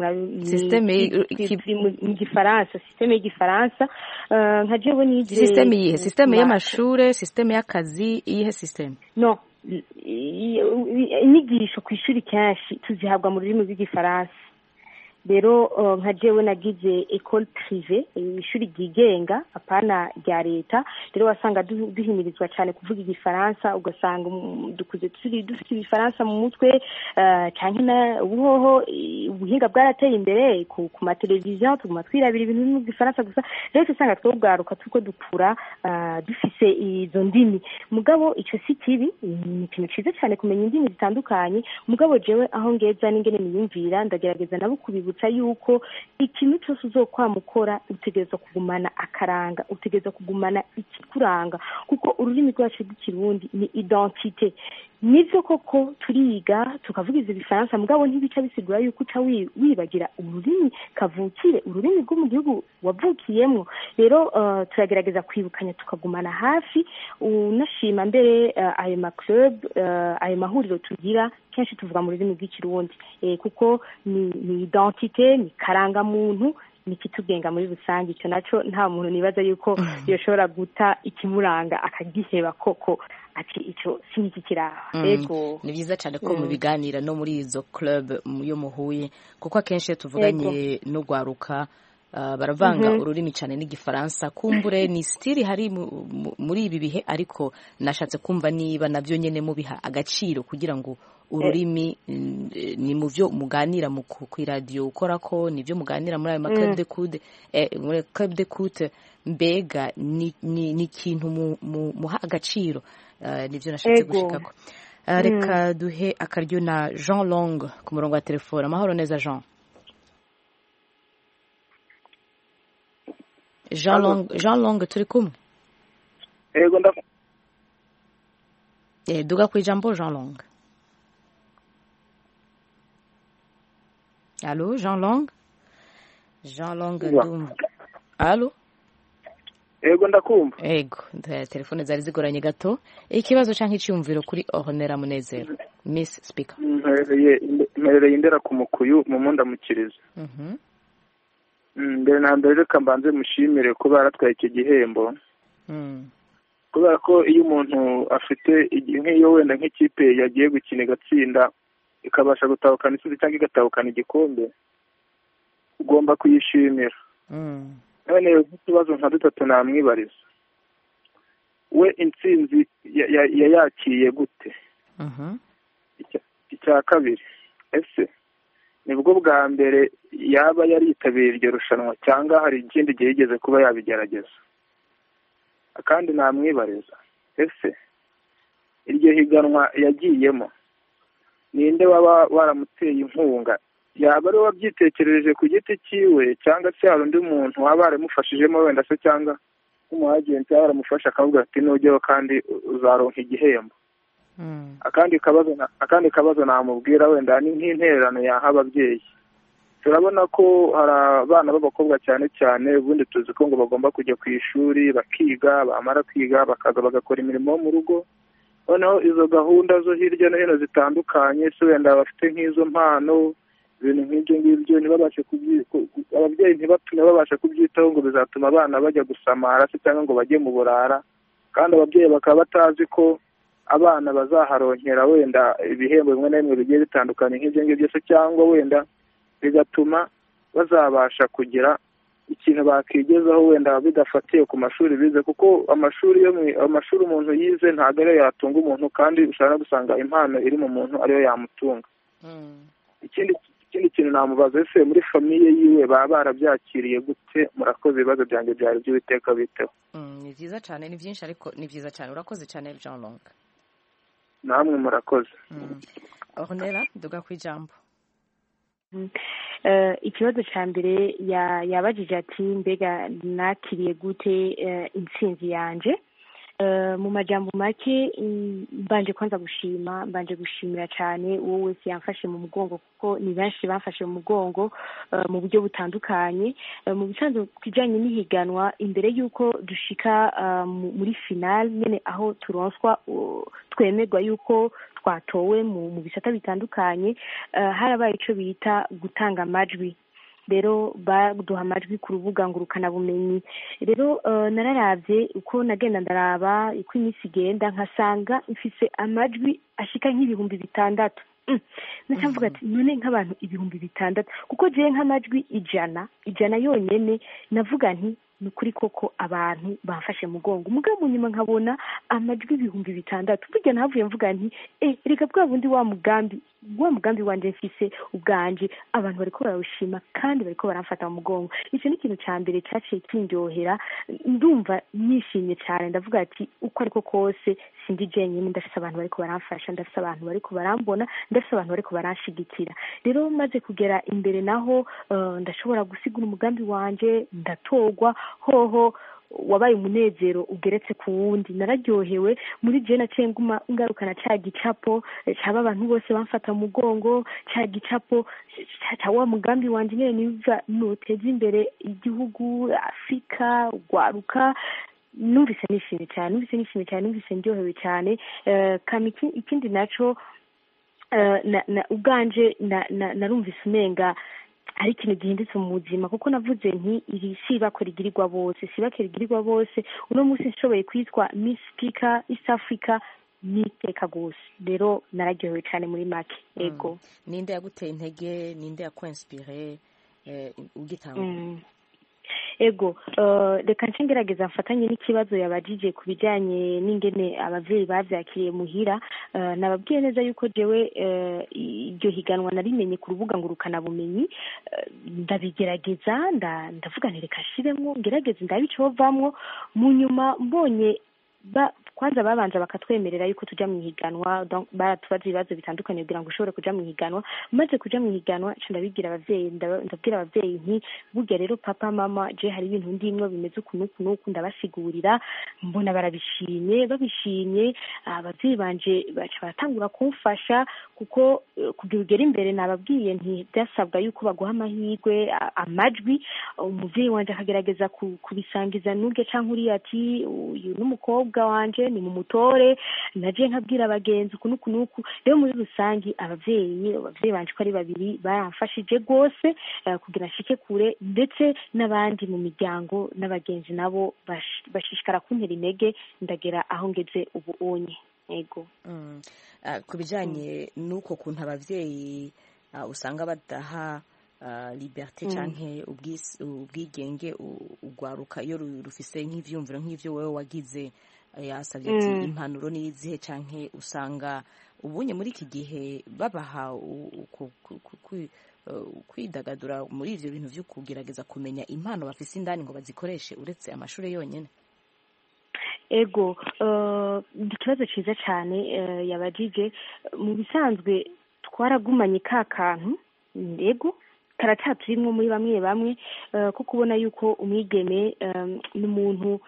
mu gifaransa sisiteme y'igifaransa nka jewe nize sisiteme yihe sisiteme y'amashure sisiteme y'akazi iyihe sisiteme no inyigisho ku ishuri kenshi tuzihabwa mu rurimi rw'igifaransa rero nka jewe nagize ecole prive ishuri ryigenga apana rya leta rero wasanga duhimirizwa cyane kuvuga igifaransa ugasanga dukuze turi dufite ibifaransa mu mutwe cyane na ubuhoho ubuhinga bwarateye imbere ku mateleviziyo tuguma twirabira ibintu biri mu gifaransa gusa rero usanga twebwaruka tuko dukura dufise izo ndimi mugabo icyo si kibi ni ikintu cyiza cyane kumenya indimi zitandukanye mugabo jewe aho ngeza n'ingene niyumvira ndagerageza nabo kubibutsa yuko ikintu cyose uzokwama ukora utegereza kugumana akaranga utegereza kugumana ikikuranga kuko ururimi rwacu rw'ikirundi ni identite nibyo koko turiga tukavugiza ibifaransa mugabo ntibica bisigura yuko uca wibagira ururimi kavukire ururimi rwo mu gihugu wavukiyemo rero turagerageza kwibukanya tukagumana hafi unashima mbere ayo maclub ayo mahuriro tugira kenshi tuvuga mu rurimi rw'ikirundi kuko ni identite ni karangamuntu ni ikitugenga muri rusange icyo nacyo nta muntu nibaza yuko yashobora guta ikimuranga akagiheba koko ati icyo si iki kiraha yego ni byiza cyane ko mubiganira no muri izo club yo muhuye kuko akenshi iyo tuvuganye no gwaruka baravanga ururimi cyane n'igifaransa kumbure ni sitiri hari muri ibi bihe ariko nashatse kumva niba nabyo nyine mubiha agaciro kugira ngo ururimi ni mu byo muganira ku iradiyo ukora ko ni byo muganira muri ayo makarebe de kude muri club de kute mbega ni ikintu muha agaciro nibyo nashatse gushikako reka duhe akaryo na jean long ku murongo wa telefone amahoro neza jean jean long jean long turi kumwe yego ndamu duga ku ijambo jean long Allô, Jean Long Jean Long ndumva Allô Ego ndakumva Ego telefone zari zigoranye gato ikibazo canke iciyumviro kuri Ornera Munezero Miss Speaker mperereye indera ku mukuyu mu mundamukirizo mbere na mbere reka mbanze mushimire kuba yaratwaye iki gihembo kubera ko iyo umuntu afite nk'iyo wenda nk'ikipe yagiye gukina igatsinda ikabasha gutahukana isuzi cyangwa igatahukana igikombe ugomba kuyishimira none nk'utubazo nka dutatu namwibariza we intsinzi yayakiye gute icya kabiri ese nibwo bwa mbere yaba yaritabiriye iryo rushanwa cyangwa hari ikindi gihe yigeze kuba yabigerageza kandi namwibariza ese iryo higanwa yagiyemo ninde waba waramuteye inkunga yaba ari we wabyitekerereje ku giti cyiwe cyangwa se hari undi muntu waba waramufashijemo wenda se cyangwa nk'umuhagenti yaba waramufasha akavuga ati nujyeho kandi uzaronka igihembo akandi kabazo akandi kabazo namubwira wenda ni nk'intererano yaha ababyeyi turabona ko hari abana b'abakobwa cyane cyane ubundi tuzi ko ngo bagomba kujya ku ishuri bakiga bamara kwiga bakaza bagakora imirimo yo mu rugo noneho izo gahunda zo hirya no hino zitandukanye se wenda bafite nk'izo mpano ibintu nk'ibyo ngibyo ntibabashe ababyeyi ntibatume babasha kubyitaho ngo bizatuma abana bajya gusamara se cyangwa ngo bajye mu burara kandi ababyeyi bakaba batazi ko abana bazaharonkera wenda ibihembo bimwe na bimwe bigiye bitandukanye nk'ibyo ngibyo se cyangwa wenda bigatuma bazabasha kugira ikintu bakigezaho wenda bidafatiye ku mashuri bize kuko amashuri yo amashuri umuntu yize ntabwo ariyo yatunga umuntu kandi ushobora no gusanga impano iri mu muntu ariyo yamutunga ikindi ikindi kintu namubaza ese muri famiye yiwe baba barabyakiriye gute murakoze ibibazo byanjye byari by'uwiteka biteho ni byiza cyane ni byinshi ariko ni byiza cyane urakoze cyane jean long namwe murakoze ornera duga ku ijambo ikibazo cya mbere yabajije ati mbega nakiriye gute intsinzi yanjye mu majambo make mbanje kwanza gushima mbanje gushimira cyane uwo wese yamfashe mu mugongo kuko ni benshi bamfashe mu mugongo mu buryo butandukanye mu bisanzwe ku kijyanye n'ihiganwa imbere y'uko dushika muri finale nyine aho turonswa twemerwa y'uko twatowe mu bisata bitandukanye harabaye icyo bita gutanga amajwi rero baduha amajwi ku rubuga ngurukanabumenyi rero nararabye uko nagenda ndaraba uko iminsi igenda nkasanga mfise amajwi ashika nk'ibihumbi bitandatu mvuga ati none nk'abantu ibihumbi bitandatu kuko jewe nk'amajwi ijana ijana yonyine navuga nti ni ukuri koko abantu bafashe mugongo umugabo nyuma nkabona amajwi ibihumbi bitandatu burya nahavuye mvuga nti eh reka bwa bundi wa mugambi wa mugambi wanje mfise ubwanje abantu bariko barawushima kandi bariko baramfata mu mugongo icyo ni ikintu cya mbere cyaciye kindyohera ndumva nishimye cyane ndavuga ati uko ariko kose sindi jenyine ndafise abantu bariko baramfasha ndafise abantu bariko barambona ndafise abantu bariko baranshigikira rero maze kugera imbere naho ndashobora gusigura umugambi wanje ndatorwa hoho wabaye umunezero ugeretse ku wundi nararyohewe muri jena naciye nguma ngarukana cya gicapo cyaba abantu bose bamfata mu mugongo cya gicapo cya wa mugambi wanjye nyine niba nuteza imbere igihugu afurika urwaruka numvise nishimye cyane numvise nishimye cyane numvise ndyohewe cyane ikindi nacyo ubwanje narumvise umenga ari ikintu gihindutse mu buzima kuko navuze nti iri si ibako rigirirwa bose si ibako rigirirwa bose uno munsi nshoboye kwitwa miss speaker east africa n'iteka rwose rero nararyohewe cyane muri make ego ninde yaguteye intege ninde yakwensipire ugitanga ego reka nce ngerageza mfatanye n'ikibazo yabajije ku bijyanye n'ingene ababyeyi babyakiriye muhira nababwiye neza yuko jewe iryo higanwa narimenye ku rubuga ngurukanabumenyi ndabigerageza ndavuga reka nshiremo ngerageze ndabe icyo bavamo mu nyuma mbonye kwanza babanza bakatwemerera yuko tujya mu ihiganwa baratubaza ibibazo bitandukanye kugira ngo ushobore kujya mu ihiganwa maze kujya mu ihiganwa ndabibwira ababyeyi ndabwira ababyeyi nti burya rero papa mama je hari ibintu ndimwo bimeze uku n'uku n'uku ndabasigurira mbona barabishimye babishimye ababyeyi banje baca baratangura kumfasha kuko kugira ugere imbere nababwiye nti byasabwa yuko baguha amahirwe amajwi umubyeyi wanje akagerageza kubisangiza n'urya cyangwa uriya ati uyu n'umukobwa wanje ni mu mutore naje nkabwira abagenzi uku n'uku n'uku rero muri rusange ababyeyi ababyeyi banje ko ari babiri baramfashije rwose kugira nshike kure ndetse n'abandi mu miryango n'abagenzi nabo bashishikara kuntera intege ndagera aho ngeze ubu unye yego ku bijyanye n'uko kuntu ababyeyi usanga badaha liberite cyangwa ubwigenge ugwaruka iyo rufise nk'ibyumviro nk'ibyo wowe wagize yasabye ati impanuro n'izihe cyangwa usanga ubunye muri iki gihe babaha kwidagadura muri ibyo bintu byo kugerageza kumenya impano bafise indani ngo bazikoreshe uretse amashuri yonyine ego ikibazo cyiza cyane yabajije mu bisanzwe twaragumanye ka kantu ego karacaturimwo muri bamwe bamwe ko kubona yuko umwigeme ni umuntu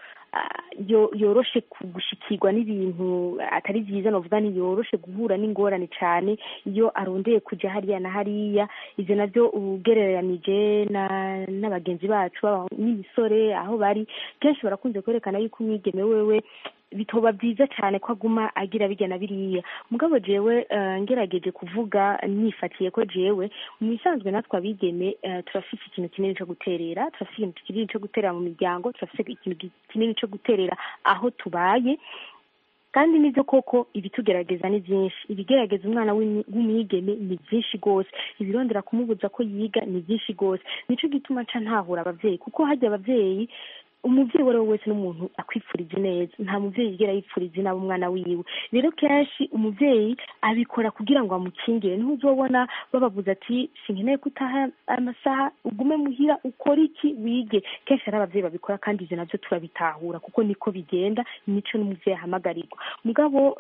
yoroshe gushikirwa n'ibintu atari byiza navuga ntiyoroshe guhura n'ingorane cyane iyo arondeye kujya hariya na hariya ibyo nabyo ugereranije na bagenzi bacu n'imisore aho bari kenshi barakunze kwerekana yuko umwigeme wewe bitoba byiza cyane ko aguma agira bijya na biriya mugabo jewe ngerageje kuvuga nifatiye ko jewe mu bisanzwe natwe abigeme turafite ikintu kinini cyo guterera turafite ikintu kinini cyo guterera mu miryango turafite ikintu kinini cyo guterera aho tubaye kandi nibyo koko ibitugerageza ni byinshi ibigerageza umwana w'umwigeme ni byinshi rwose ibirondera kumubuza ko yiga ni byinshi rwose nicyo gituma nca ntahura ababyeyi kuko hajya ababyeyi umubyeyi uwo ari we wese n'umuntu akwipfurije neza nta mubyeyi yigera yipfuriza inaba umwana wiwe rero kenshi umubyeyi abikora kugira ngo amukingire niho uzobona bababuza ati sinkeneye ko utaha amasaha ugume muhira ukora iki wige kenshi hari ababyeyi babikora kandi ibyo nabyo turabitahura kuko niko bigenda nico n'umubyeyi ahamagarirwa mugabo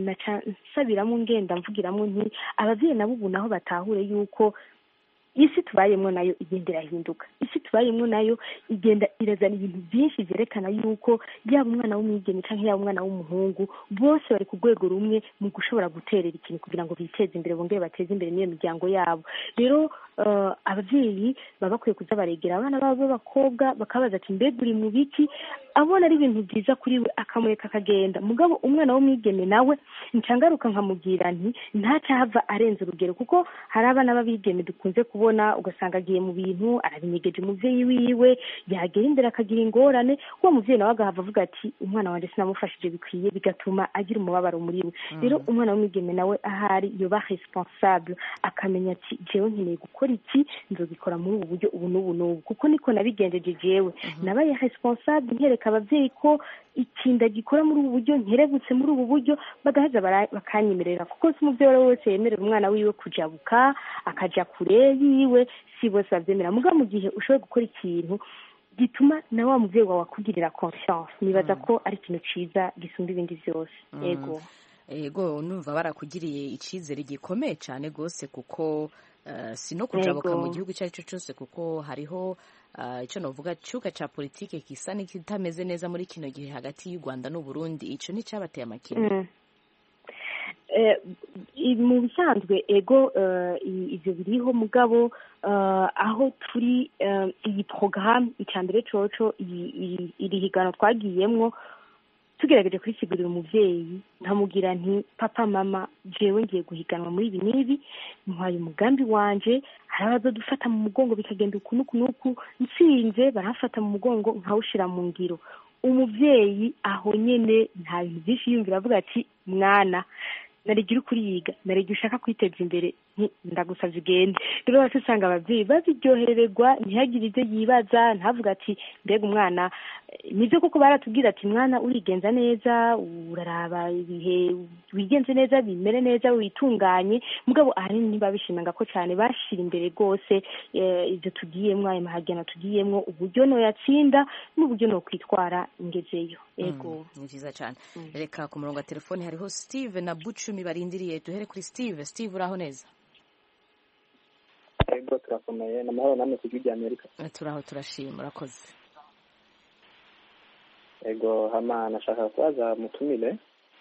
nsabiramo ngenda mvugiramo nti ababyeyi nabo ubu naho batahure yuko isi tubayemo nayo igenda irahinduka isi tubayemo nayo igenda irazana ibintu byinshi byerekana yuko yaba umwana w'umwigeme cyangwa yaba umwana w'umuhungu bose bari ku rwego rumwe mu gushobora guterera ikintu kugira ngo biteze imbere bongere bateze imbere n'iyo miryango yabo rero ababyeyi baba bakwiye kuza baregera abana babo b'abakobwa bakabaza ati mbega uri mu biki abona ari ibintu byiza kuri we akamureka akagenda mugabo umwana w'umwigeme nawe ncangaruka nkamubwira nti ntacahava arenze urugero kuko hari abana b'abigeme dukunze kubona ugasanga agiye mu bintu arabinyegeje umubyeyi wiwe yagera imbere akagira ingorane uwo mubyeyi nawe agahava avuga ati umwana wanjye sinamufashije bikwiye bigatuma agira umubabaro muri we rero umwana w'umwigeme nawe ahari yoba responsable akamenya ati jewe nkeneye gukora iki nzogikora muri ubu buryo ubu n'ubu n'ubu kuko niko nabigenjeje jewe nabaye responsable nkereka ababyeyi ko ikinda gikora muri ubu buryo nkerebutse muri ubu buryo bagaheza bakanyemerera kuko si umubyeyi uwo ari we wese yemerera umwana wiwe kujabuka akaja kure yiwe si bose babyemera muga mu gihe ushoboye gukora ikintu gituma na wa mubyeyi wawe akugirira confiance nibaza ko ari ikintu ciza gisumba ibindi byose yego yego numva barakugiriye icyizere gikomeye cyane rwose kuko si no kujabuka mu gihugu icyo ari cyo cyose kuko hariho icyo navuga cyuka cya politiki gisa n'ikitameze neza muri kino gihe hagati y'u rwanda n'uburundi icyo ni cyabateye amakenga mu bisanzwe ego ibyo biriho mugabo aho turi iyi porogaramu icya mbere coco iri higano twagiyemwo tugerageje kurisigurira umubyeyi nkamubwira nti papa mama jewe ngiye guhiganwa muri ibi n'ibi ntwaye umugambi wanje hari abazodufata mu mugongo bikagenda uku n'uku n'uku nsinze barafata mu mugongo nkawushira mu ngiro umubyeyi aho nyene nta bintu byinshi yiyumvira avuga ati mwana naregira uri kuriyiga naregira ushaka kwiteza imbere ndagusabye ugende rero bose usanga ababyeyi babiryohererwa ntihagire ibyo yibaza ntavuga ati mbega umwana nibyo koko baratubwira ati mwana urigenza neza uraraba ibihe wigenze neza bimere neza witunganye mugabo ahanini ntibabishimaga ko cyane bashira imbere rwose ibyo tugiyemo ayo mahagana tugiyemo uburyo noyatsinda n'uburyo no kwitwara ingezeyo yego ni byiza cyane reka ku murongo wa telefone hariho steve na bucumi barindiriye duhere kuri steve steve uraho neza yego turakomeye ni amahoro namwe ku gihugu amerika turaho turashima urakoze yego hama nashaka kubaza mutumire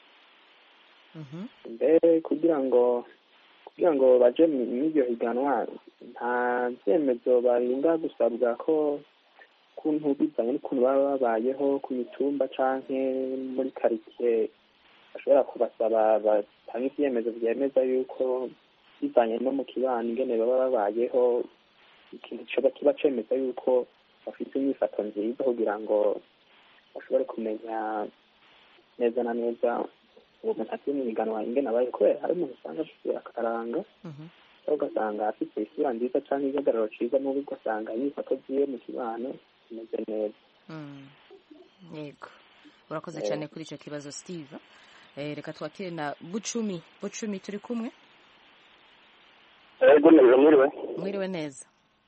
mbe kugira ngo kugira ngo baje mw'iryo higanwa nta byemezo barinda gusabwa ko kuntu bivanye n'ukuntu baba babayeho ku mitumba canke muri karitsiye bashobora kubasaba batanga ibyemezo byemeza yuko bivanye no mu kibano ingene baba babayeho ikintu kiba kiba cemeza yuko bafite imyifato nziza kugira ngo bashobore kumenya neza na neza uwo muntu afite mu ingene abaye kubera hari umuntu usanga afite akaranga cyangwa ugasanga afite isura nziza cyangwa igihagararo cyiza n'ubu ugasanga imyifato ziwe mu kibano imeze neza yego urakoze cyane kuri icyo kibazo steve Eh, reka twakire na bucumi bucumi turi kumwe ego neza mwiriwe mwiriwe neza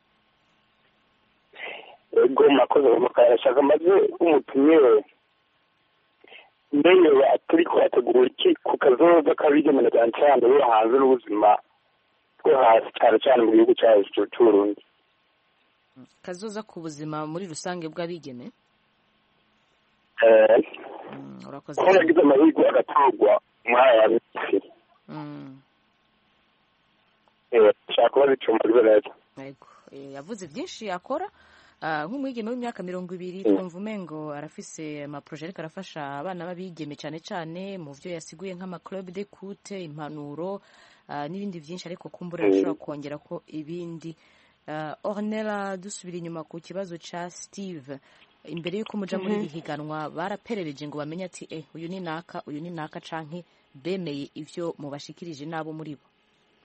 ego mwakoze mukayashaka maze umutumire mbere turi kuhategura iki ku kazoza k'abigemera cyane cyane bo hanze n'ubuzima bwo hasi cyane cyane mu gihugu cyacu cy'uburundi kazoza ku buzima muri rusange bw'abigeme Eh, Mm, urakoze ko nagize amahirwe agatorwa muri aya minsi Mm, Eh, nshaka kuba zicumbagiwe neza yego Eh, yavuze byinshi akora Ah, nk'umwigeme w'imyaka mirongo ibiri twumva umengo arafise amaproje ariko arafasha abana b'abigeme cyane cyane mu byo yasiguye nk'amaclub de kute impanuro ah, n'ibindi byinshi ariko kumbura ashobora kongera ko ibindi Ah, ornella dusubira inyuma ku kibazo ca steve imbere y'uko muja muri iri higanwa baraperereje ngo bamenye ati eh uyu ni naka uyu ni naka canke bemeye ivyo mubashikirije n'abo muri bo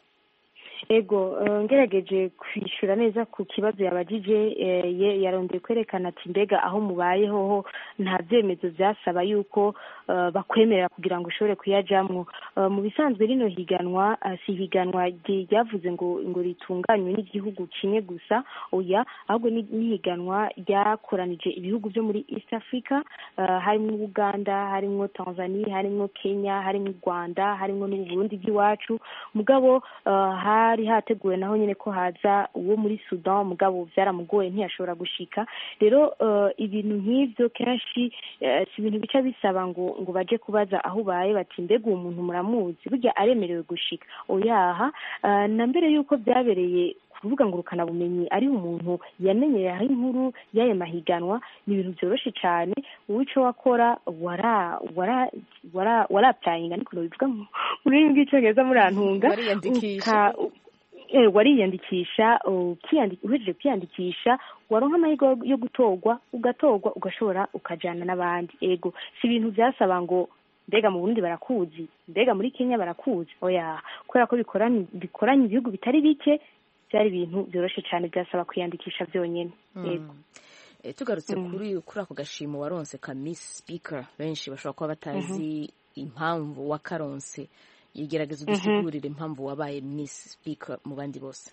ego eh, ngerageje kwishyura neza ku kibazo yabajije eh, ye- yarondeye kwerekana ati mbega aho mubayeho ho nta byemezo byasaba yuko eh, bakwemerera kugira ngo ushobore kuyajamwo Eh, mu bisanzwe rino higanwa eh, si higanwa rye- ryavuze ngo ngo ritunganywe n'igihugu kimwe gusa oya ahubwo ni ni higanwa ryakoranije ibihugu byo muri east africa eh, harimo uganda harimo tanzania harimo kenya harimo u rwanda harimo n'uburundi bw'iwacu mugabo eh, hari hateguwe naho nyine ko haza uwo muri sudan mugabo byaramugoye ntiyashobora gushika rero eh, ibintu nk'ibyo kenshi eh, si ibintu bica bisaba ngo ngo baje kubaza aho ubaye bati mbega uwo muntu muramuzi burya aremerewe gushika oyaha eh, na mbere y'uko byabereye ku rubuga ngurukanabumenyi ari umuntu yamenyeye aho inkuru y'ayo mahiganwa ni ibintu byoroshye cyane wowe icyo wakora wara wara wara warapurayinga niko bivuga mu rurimi rw'icyongereza murantunga Wariyandikisha. uka- eh, wariyandikisha ukiyandi- uhejeje kwiyandikisha waronka amahirwe yo gutorwa ugatorwa ugashobora ukajyana n'abandi ego si ibintu byasaba ngo mbega mu burundi barakuzi mbega muri kenya barakuzi oya kubera ko bikoranye bikoranye ibihugu bitari bike byari ibintu byoroshye cyane byasaba kwiyandikisha byonyine yego Eh, tugarutse kuri kuri ako gashimo waronse ka miss speaker benshi bashobora kuba batazi impamvu wakaronse yigerageza udusigurire impamvu wabaye miss speaker mu bandi bose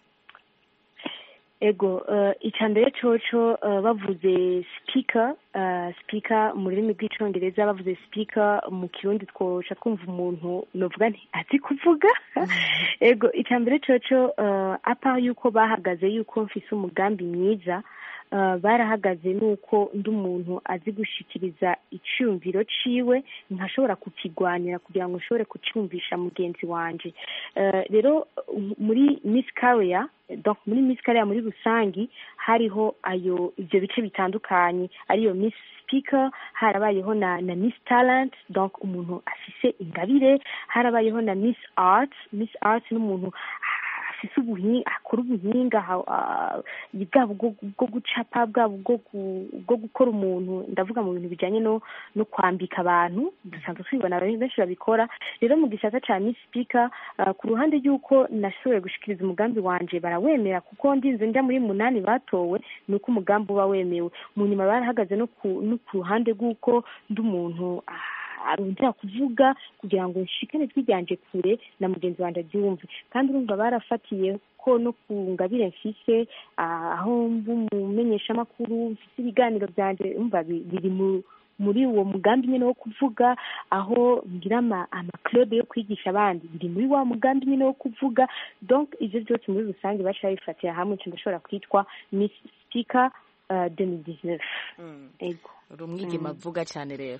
ego uh, icya mbere coco uh, bavuze speaker uh, speaker mu rurimi rw'icongereza bavuze speaker mu kirundi twoca twumva umuntu novuga nti azi kuvuga ego icya mbere coco uh, apa yuko bahagaze yuko mfise umugambi mwiza uh, barahagaze nuko ndi umuntu azi gushikiriza icyumviro ciwe nkashobora kukigwanira kugira ngo nshobore kucyumvisha mugenzi wanje uh, rero uh, muri miss career donc muri miss career muri rusangi hariho ayo ivyo bice bitandukanye ariyo miss speaker harabayeho na na miss talent donc umuntu afise ingabire harabayeho na miss art miss art n'umuntu afise ubuhinga akora ubuhinga ha- ah, bwaba ubwo bwo gucapa bwaba ubwo gu- bwo gukora umuntu ndavuga mu bintu bijanye no no kwambika abantu dusanzwe tubibona abantu benshi babikora rero mu gisata ca miss speaker ah, ku ruhande y'uko nashoboye gushikiriza umugambi wanje barawemera kuko ndinze njya muri munani batowe ni uko umugambi uba wemewe mu nyuma barahagaze no ku no ku ruhande rw'uko ndi umuntu ah, arongera kuvuga kugira ngo nshikane ijwi ryanje kure na mugenzi wanjye aryumve kandi urumva barafatiye ko no ku ngabire mfise ah, aho mba umumenyeshamakuru mfise ibiganiro byanje umva bi- biri mu muri uwo mugambi nyine wo kuvuga aho ngira ama amaclub yo kwigisha abandi biri muri wa mugambi nyine wo kuvuga donc ivyo byose muri rusange baca bifatira hamwe nca ndashobora kwitwa miss speaker uh, 2019 ego uri umwigema avuga cyane rero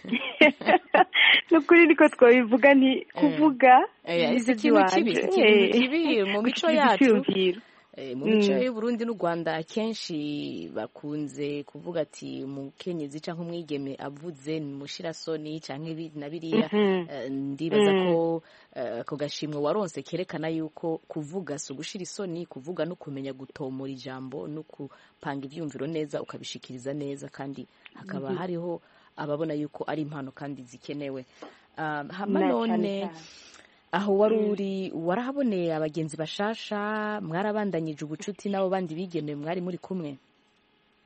nukuri niko twabivuga ni kuvuga Eh, nivyo si ikintu kibi si by'iwanje. ikintu Eh, kibi mu mico gushikiriza yacu ivyiyumviro. Eh, mu mico Mm. y'uburundi n'u rwanda akenshi bakunze kuvuga ati umukenyezi cyangwa umwigeme avuze ni mushirasoni cyangwa ibi na biriya Mhm. Eh, ndibaza Mm. ko eh, ako gashimwe waronse kerekana yuko kuvuga si ugushira isoni kuvuga no kumenya gutomora ijambo no gupanga ibyumviro neza ukabishikiriza neza kandi hakaba Mhm. hariho ababona yuko ari impano kandi zikenewe Ah, hama Na none cane cane. aho wari uri warahaboneye abagenzi bashasha mwarabandanyije ubucuti n'abo bandi bigenewe mwari muri kumwe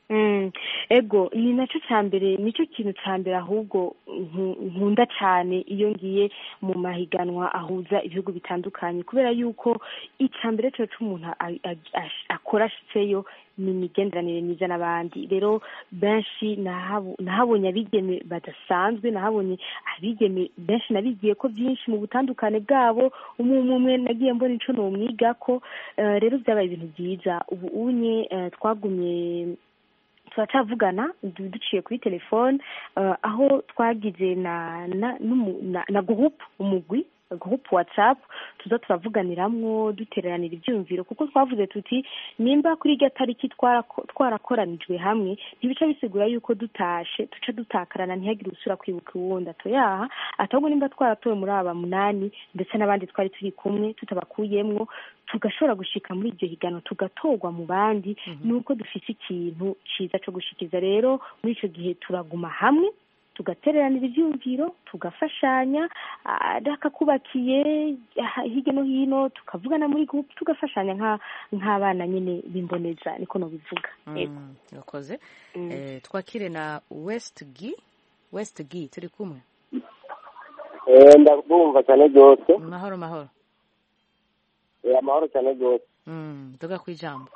Mm, ego ni nacyo cya mbere nicyo kintu cya mbere ahubwo nku- nkunda cyane iyo ngiye mu mahiganwa ahuza ibihugu bitandukanye kubera yuko icya mbere cyo cy'umuntu a- a- ash- akora ashitseyo ni imigenderanire myiza n'abandi rero benshi nahabu- nahabonye abigeme badasanzwe nahabonye abigeme benshi nabigiye ko byinshi mu butandukane bwabo umwe umwe umwe nagiye mbona ico nomwigako Eh, rero byabaye ibintu byiza ubu unye eh, twagumye turacavugana du- duciye kuri telefone eh, aho twagize na na n'umu- na, na groupe umugwi groupe whatsapp tuza turavuganiramwo duteranira ibyumviro kuko twavuze tuti nimba kuri irya tariki twarako- twarakoranijwe hamwe ntibica bisigura yuko dutashe duca dutakarana ntihagire usura kwibuka uwundi atoyaha ahubwo nimba twaratowe muri aba munani ndetse n'abandi twari turi kumwe tutabakuyemwo tugashobora gushika muri iryo higano tugatorwa mu bandi nuko dufise ikintu ciza co gushikiriza rero muri ico gihe turaguma hamwe tugatereranira ivyumviro tugafashanya ah, akakubakiye ah, hirya no hino tukavugana muri groupe tugafashanya nka- nk'abana nyine bimboneza niko nobivuga yego Mm, urakoze Eh, twakire na westgi westgi turi kumwe ndabumva cyane rwose mahoro mahoro Eh, amahoro cyane rwose Mm, tuga ku ijambo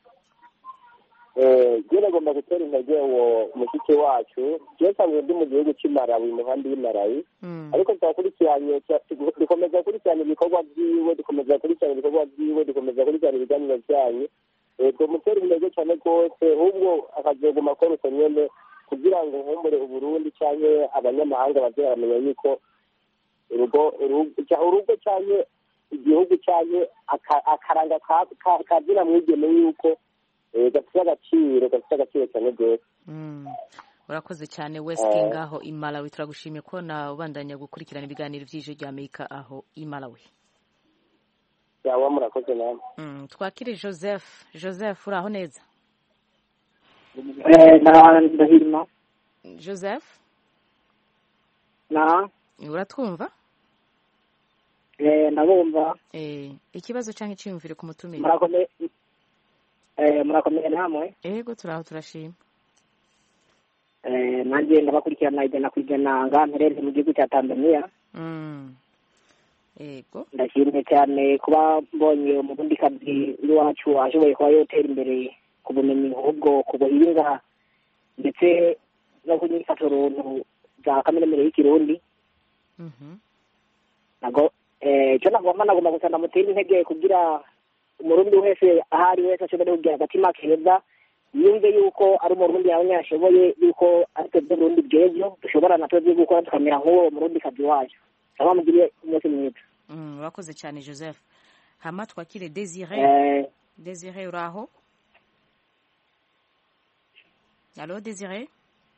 njye nagomba gutera intege uwo mushiki wacu njye nsanzwe ndi mu gihugu cy'i Malawi mu nkambi y'i Malawi Mm, ariko turakurikiranye tu- dukomeza gukurikirana ibikorwa byiwe dukomeza gukurikirana ibikorwa byiwe dukomeza gukurikirana ibiganiro byanyu Eh, tumutera intege cyane rwose ahubwo akazoguma akora uko nyene kugira ngo nkumbure uburundi cyangwa abanyamahanga baze baramenya yuko urugo urugo cya- urugo cyangwa igihugu cyangwa aka- akaranga ka- ka- kazina mwigeme yuko eh, gafite agaciro gafite agaciro cyane rwose mm. urakoze cyane westgi Eh. ngaho i malawi turagushimiye ko na ubandanya gukurikirana ibiganiro by'ijwi rya amerika aho i malawi cyangwa murakoze namwe Mm, twakire joseph joseph uraho neza ndahirima joseph na uratwumva eh, ndabumva Eh, ikibazo cyangwa icyiyumvire ku mutumire murakomeye eh, murakomeye namwe ego turaho turashima eh, nanjye ndabakurikirana ijana ku ijana nga mperereye mu gihugu cya tanzania Mm. ego ndashimye cyane kuba mbonye umurundikazi w'iwacu ashoboye kuba yotera imbere ku bumenyi ahubwo ku buhinga ndetse no ku nyifato runtu za kaminuza y'ikirundi Mhm. nago eh, icyo nagomba nagomba gusa ndamutera intege kugira umurundi wese aho ari wese ashobore kugira agatima keza yumve yuko ari umurundi nawe yashoboye yuko ari twebwe burundi bw'ejo dushobora na twebwe gukora tukamera nk'uwo murundikazi wacu cyangwa mugire umunsi mwiza Mm, urakoze cyane joseph hama twakire desire Eh, desire uraho alo desire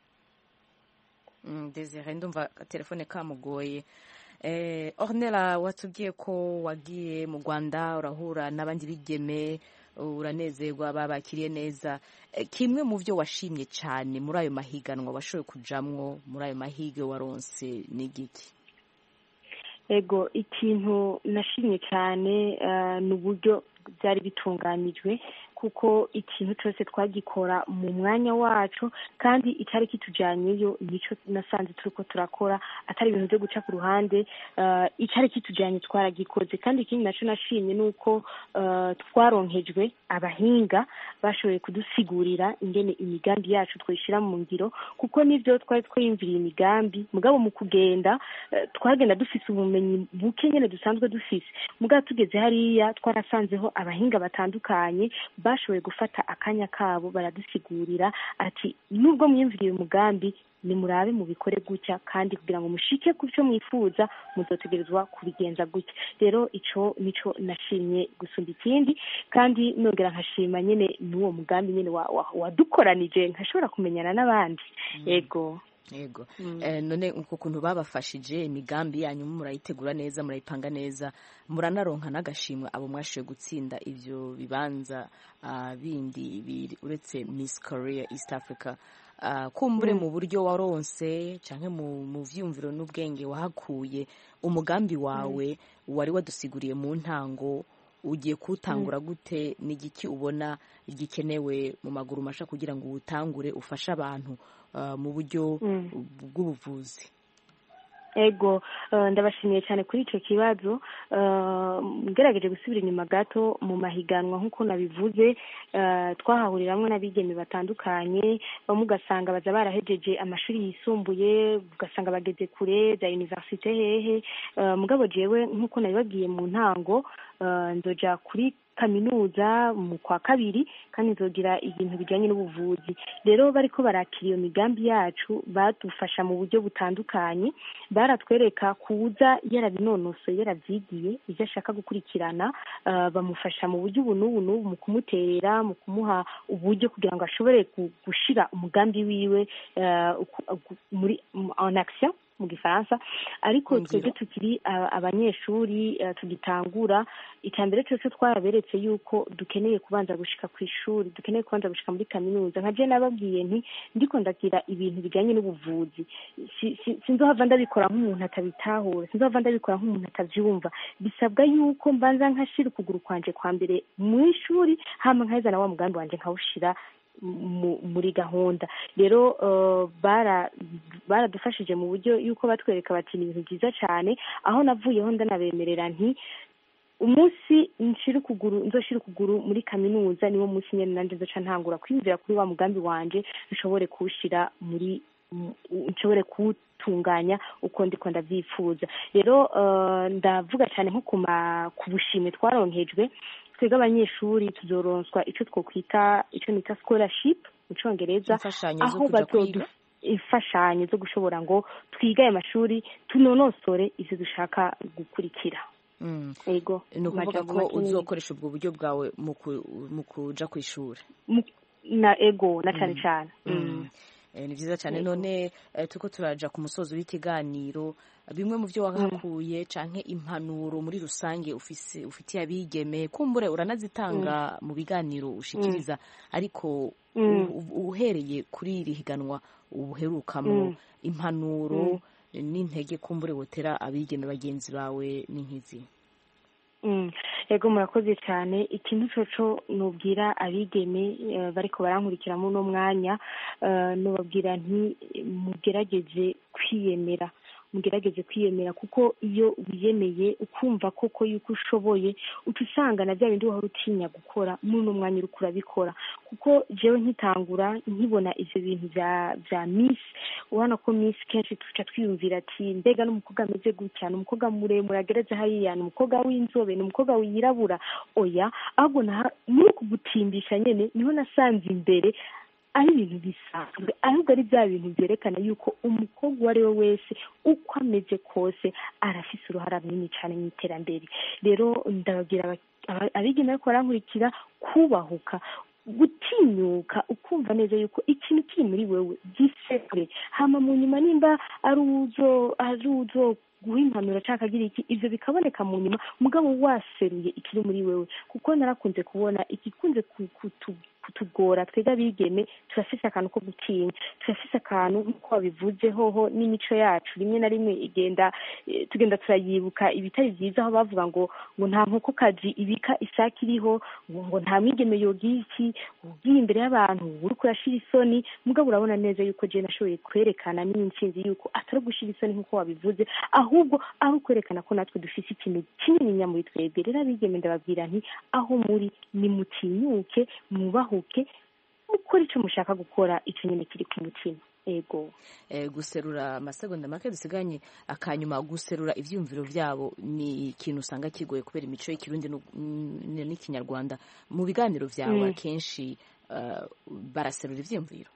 Mm, desire ndumva telefone kamugoye eh, ornella watubwiye ko wagiye mu rwanda urahura n'abandi bigeme uranezerwa babakiriye neza Eh, kimwe mu byo washimye cyane muri ayo mahiganwa washoboye kujamwo muri ayo mahige waronse ni igiki ego ikintu nashimye cyane eh, ni uburyo byari bitunganijwe kuko ikintu cyose twagikora mu mwanya wacu kandi icyari kitujyanyeyo nicyo nasanze turi ko turakora atari ibintu byo guca ku ruhande eh, icyari kitujyanye twaragikoze kandi ikindi nacyo nashimye ni uko eh, twaronkejwe abahinga bashoboye kudusigurira ingene imigambi yacu twayishyira mu ngiro kuko nibyo twari twiyumviriye imigambi mugabo mu kugenda eh, twagenda dufise ubumenyi buke nyine dusanzwe dufise mugabo tugeze hariya twarasanzeho abahinga batandukanye bashoboye gufata akanya kabo baradusigurira ati nubwo mwiyumviriye umugambi nimurabe mubikore gutya kandi kugira ngo mushike ku byo mwifuza muzotegerezwa kubigenza gutya rero ico nico nashimye gusumba ikindi kandi nongera nkashima nyine n'uwo mugambi nyine wa- wa- wadukoranije nkashobora kumenyana n'abandi yego yego Eh, none uko kuntu babafashije imigambi yanyu murayitegura neza murayipanga neza muranaronka n'agashimwe abo mwashoboye gutsinda ivyo bibanza ah, bindi biri uretse miss korea east africa Ah, kumbure Mm. mu buryo waronse canke mu mu vyumviro n'ubwenge wahakuye umugambi wawe wari wadusiguriye mu ntango ugiye kuwutangura gute ni igiki ubona gikenewe mu maguru masha kugira ngo uwutangure ufashe abantu uh, mu buryo bw'ubuvuzi ego ndabashimiye cyane kuri icyo kibazo ngerageje gusubira inyuma gato mu mahiganwa nk'uko nabivuze twahahuriramwo n'abigeme batandukanye bamwe ugasanga baza barahejeje amashuri yisumbuye ugasanga bageze kure za universite hehe mugabo jewe nk'uko nabibabwiye mu ntango nzoja kuri kaminuza mu kwa kabiri kandi nzogira ibintu bijyanye n'ubuvuzi rero bariko barakira iyo migambi yacu badufasha mu buryo butandukanye baratwereka kuza yarabinonosoye yaravyigiye ivyo ashaka gukurikirana bamufasha mu buryo ubu n'ubu n'ubu mu kumuterera mu kumuha uburyo kugira ngo ashobore gushira umugambi wiwe muri en action mu gifaransa ariko twebwe tukiri abanyeshuri tugitangura icya mbere cyose twaraberetse yuko dukeneye kubanza gushika ku ishuri dukeneye kubanza gushika muri kaminuza nka je nababwiye nti ndiko ndagira ibintu bijyanye n'ubuvuzi sinzohava ndabikora nk'umuntu atabitahura sinzohava ndabikora nk'umuntu atavyumva bisabwa yuko mbanza nkashira ukuguru kwanje kwa mbere mu ishuri hama nkaheza na wa mugambi wanje nkawushira muri gahunda rero baradufashije mu buryo yuko batwereka bati ni ibintu byiza cyane aho navuyeho ndanabemerera nti umunsi nshira ukuguru nzoshira ukuguru muri kaminuza niwo munsi nyene nanje nzoca ntangura kwiyumvira kuri wa mugambi wanje nshobore kuwushira muri nshobore kuwutunganya uko ndiko ndavyifuza rero ndavuga cyane nko ku bushime twaronkejwe twebwe abanyeshuri tuzoronswa icyo twokwita icyo nita scholarship mu cyongereza aho bazodu imfashanyo zo gushobora ngo twige aya mashuri tunonosore ivyo dushaka gukurikira ego ni ukuvuga ko uzokoresha ubwo buryo bwawe mu kuja ku ishuri na ego na cane cane ni byiza cyane none turiko turaja ku musozi w'ikiganiro bimwe mu byo wahakuye canke impanuro muri rusange ufise ufitiye abigeme kumbure uranazitanga mu biganiro ushikiriza ariko uhereye kuri iri higanwa ubuherukamo impanuro n'intege kumbure wotera abigeme bagenzi bawe n'inkizi yego murakoze cyane ikintu coco nubwira abigeme bariko barankurikira muri uno mwanya nubabwira nti mugerageze kwiyemera mugerageze kwiyemera kuko iyo wiyemeye ukumva koko yuko ushoboye uca usanga na bya bindi wahora utinya gukora muri uno mwanya uriko urabikora kuko jewe nkitangura nkibona ivyo bintu vya vya miss ubona ko miss kenshi tuca twiyumvira ati mbega n'umukobwa ameze gutya ni umukobwa muremure agereze hariya ni umukobwa w'inzobe ni umukobwa wirabura oya ahubwo muri uku gutimbisha nyene niho nasanze imbere ari ibintu bisanzwe ahubwo ari bya bintu byerekana yuko umukobwa uwo ari we wese uko ameze kose arafise uruhara runini cyane mu iterambere rero ndababwira abigeme ariko barankurikira kubahuka gutinyuka ukumva neza yuko ikintu kiri muri wewe gisebwe hama mu nyuma nimba ari uzo ari uzo guha impanuro cyangwa akagira iki ivyo bikaboneka mu nyuma mugabo waseruye ikiri muri wewe kuko narakunze kubona igikunze kutugora twebwe abigeme turafise akantu ko gutinya turafise akantu nk'uko wabivuze hoho n'imico yacu rimwe na rimwe igenda tugenda turayibuka ibitari byiza aho bavuga ngo ngo nta nkokokazi ibika isake iriho ngo nta mwigeme yogira iki ugiye imbere y'abantu uriko urashira isoni mugabo urabona neza yuko je nashoboye kwerekana n'intsinzi yuko atari gushira isoni nk'uko wabivuze ahubwo ari ukwerekana ko natwe dufise ikintu kinini nya muri twebwe rero abigeme ndababwira nti aho muri nimutinyuke mwubahuke mukora icyo mushaka gukora icyo nyine kiri ku mutima ego guserura amasegonda make dusiganye akanyuma guserura ibyiyumviro byabo ni ikintu usanga kigoye kubera imico y'ikirundi n'ikinyarwanda mu biganiro byawe akenshi baraserura ibyiyumviro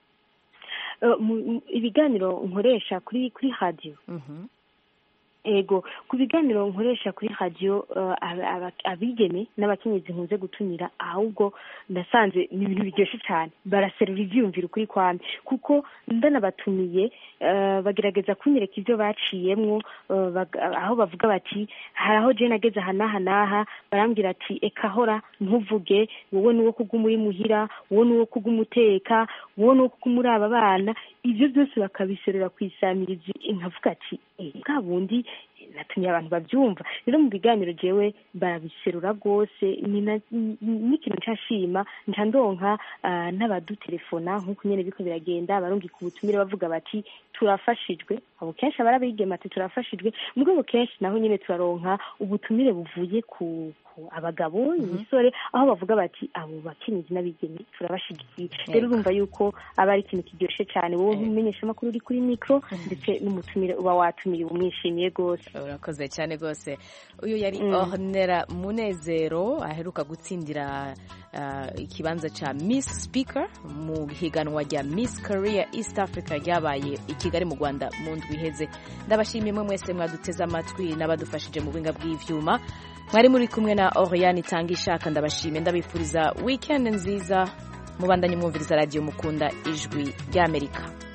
ibiganiro nkoresha kuri kuri radiyo ego ku biganiro nkoresha kuri radiyo abigeme n'abakenyezi nkunze gutumira ahubwo nasanze ni ibintu biryoshye cyane baraserura ibyiyumviro ukuri kwame kuko ndanabatumiye bagerageza kunyereka ibyo baciyemwo aho bavuga bati hari aho jene ageze aha n'aha n'aha barambwira ati eka hora ntuvuge wowe ni uwo kuguma uri muhira wowe ni uwo kuguma uteka wowe ni uwo kuguma uri aba bana ibyo byose bakabiserura ku isamirizi nkavuga ati bwa bundi natumye abantu babyumva rero mu biganiro jewe barabiserura rwose ni na- ni- n'ikintu nshashima nca ndonka ah, n'abadutelefona nk'uko nyene biko biragenda barungika ubutumire bavuga bati turafashijwe abo kenshi aba ari abigeme ati turafashijwe mu rwego kenshi naho nyene turaronka ubutumire buvuye ku ku abagabo imisore aho bavuga bati abo bakenyezi n'abigeme turabashigikiye rero urumva yuko aba ari ikintu kiryoshe cyane wowe nk'umumenyeshamakuru uri kuri mikoro ndetse n'umutumire uba watumiye uba umwishimiye rwose urakoze cyane rwose uyu yari Mm. ornera munezero aheruka gutsindira ah, ikibanza cya miss speaker mu higanwa rya miss korea east africa ryabaye i kigali mu rwanda mu ndwi iheze ndabashimiye mwe mwese mwaduteze amatwi n'abadufashije mu buhinga bw'ivyuma mwari muri kumwe na oriane itanga ishaka ndabashimiye ndabifuriza weekend nziza mubandanye mwumviriza radiyo mukunda ijwi ry'amerika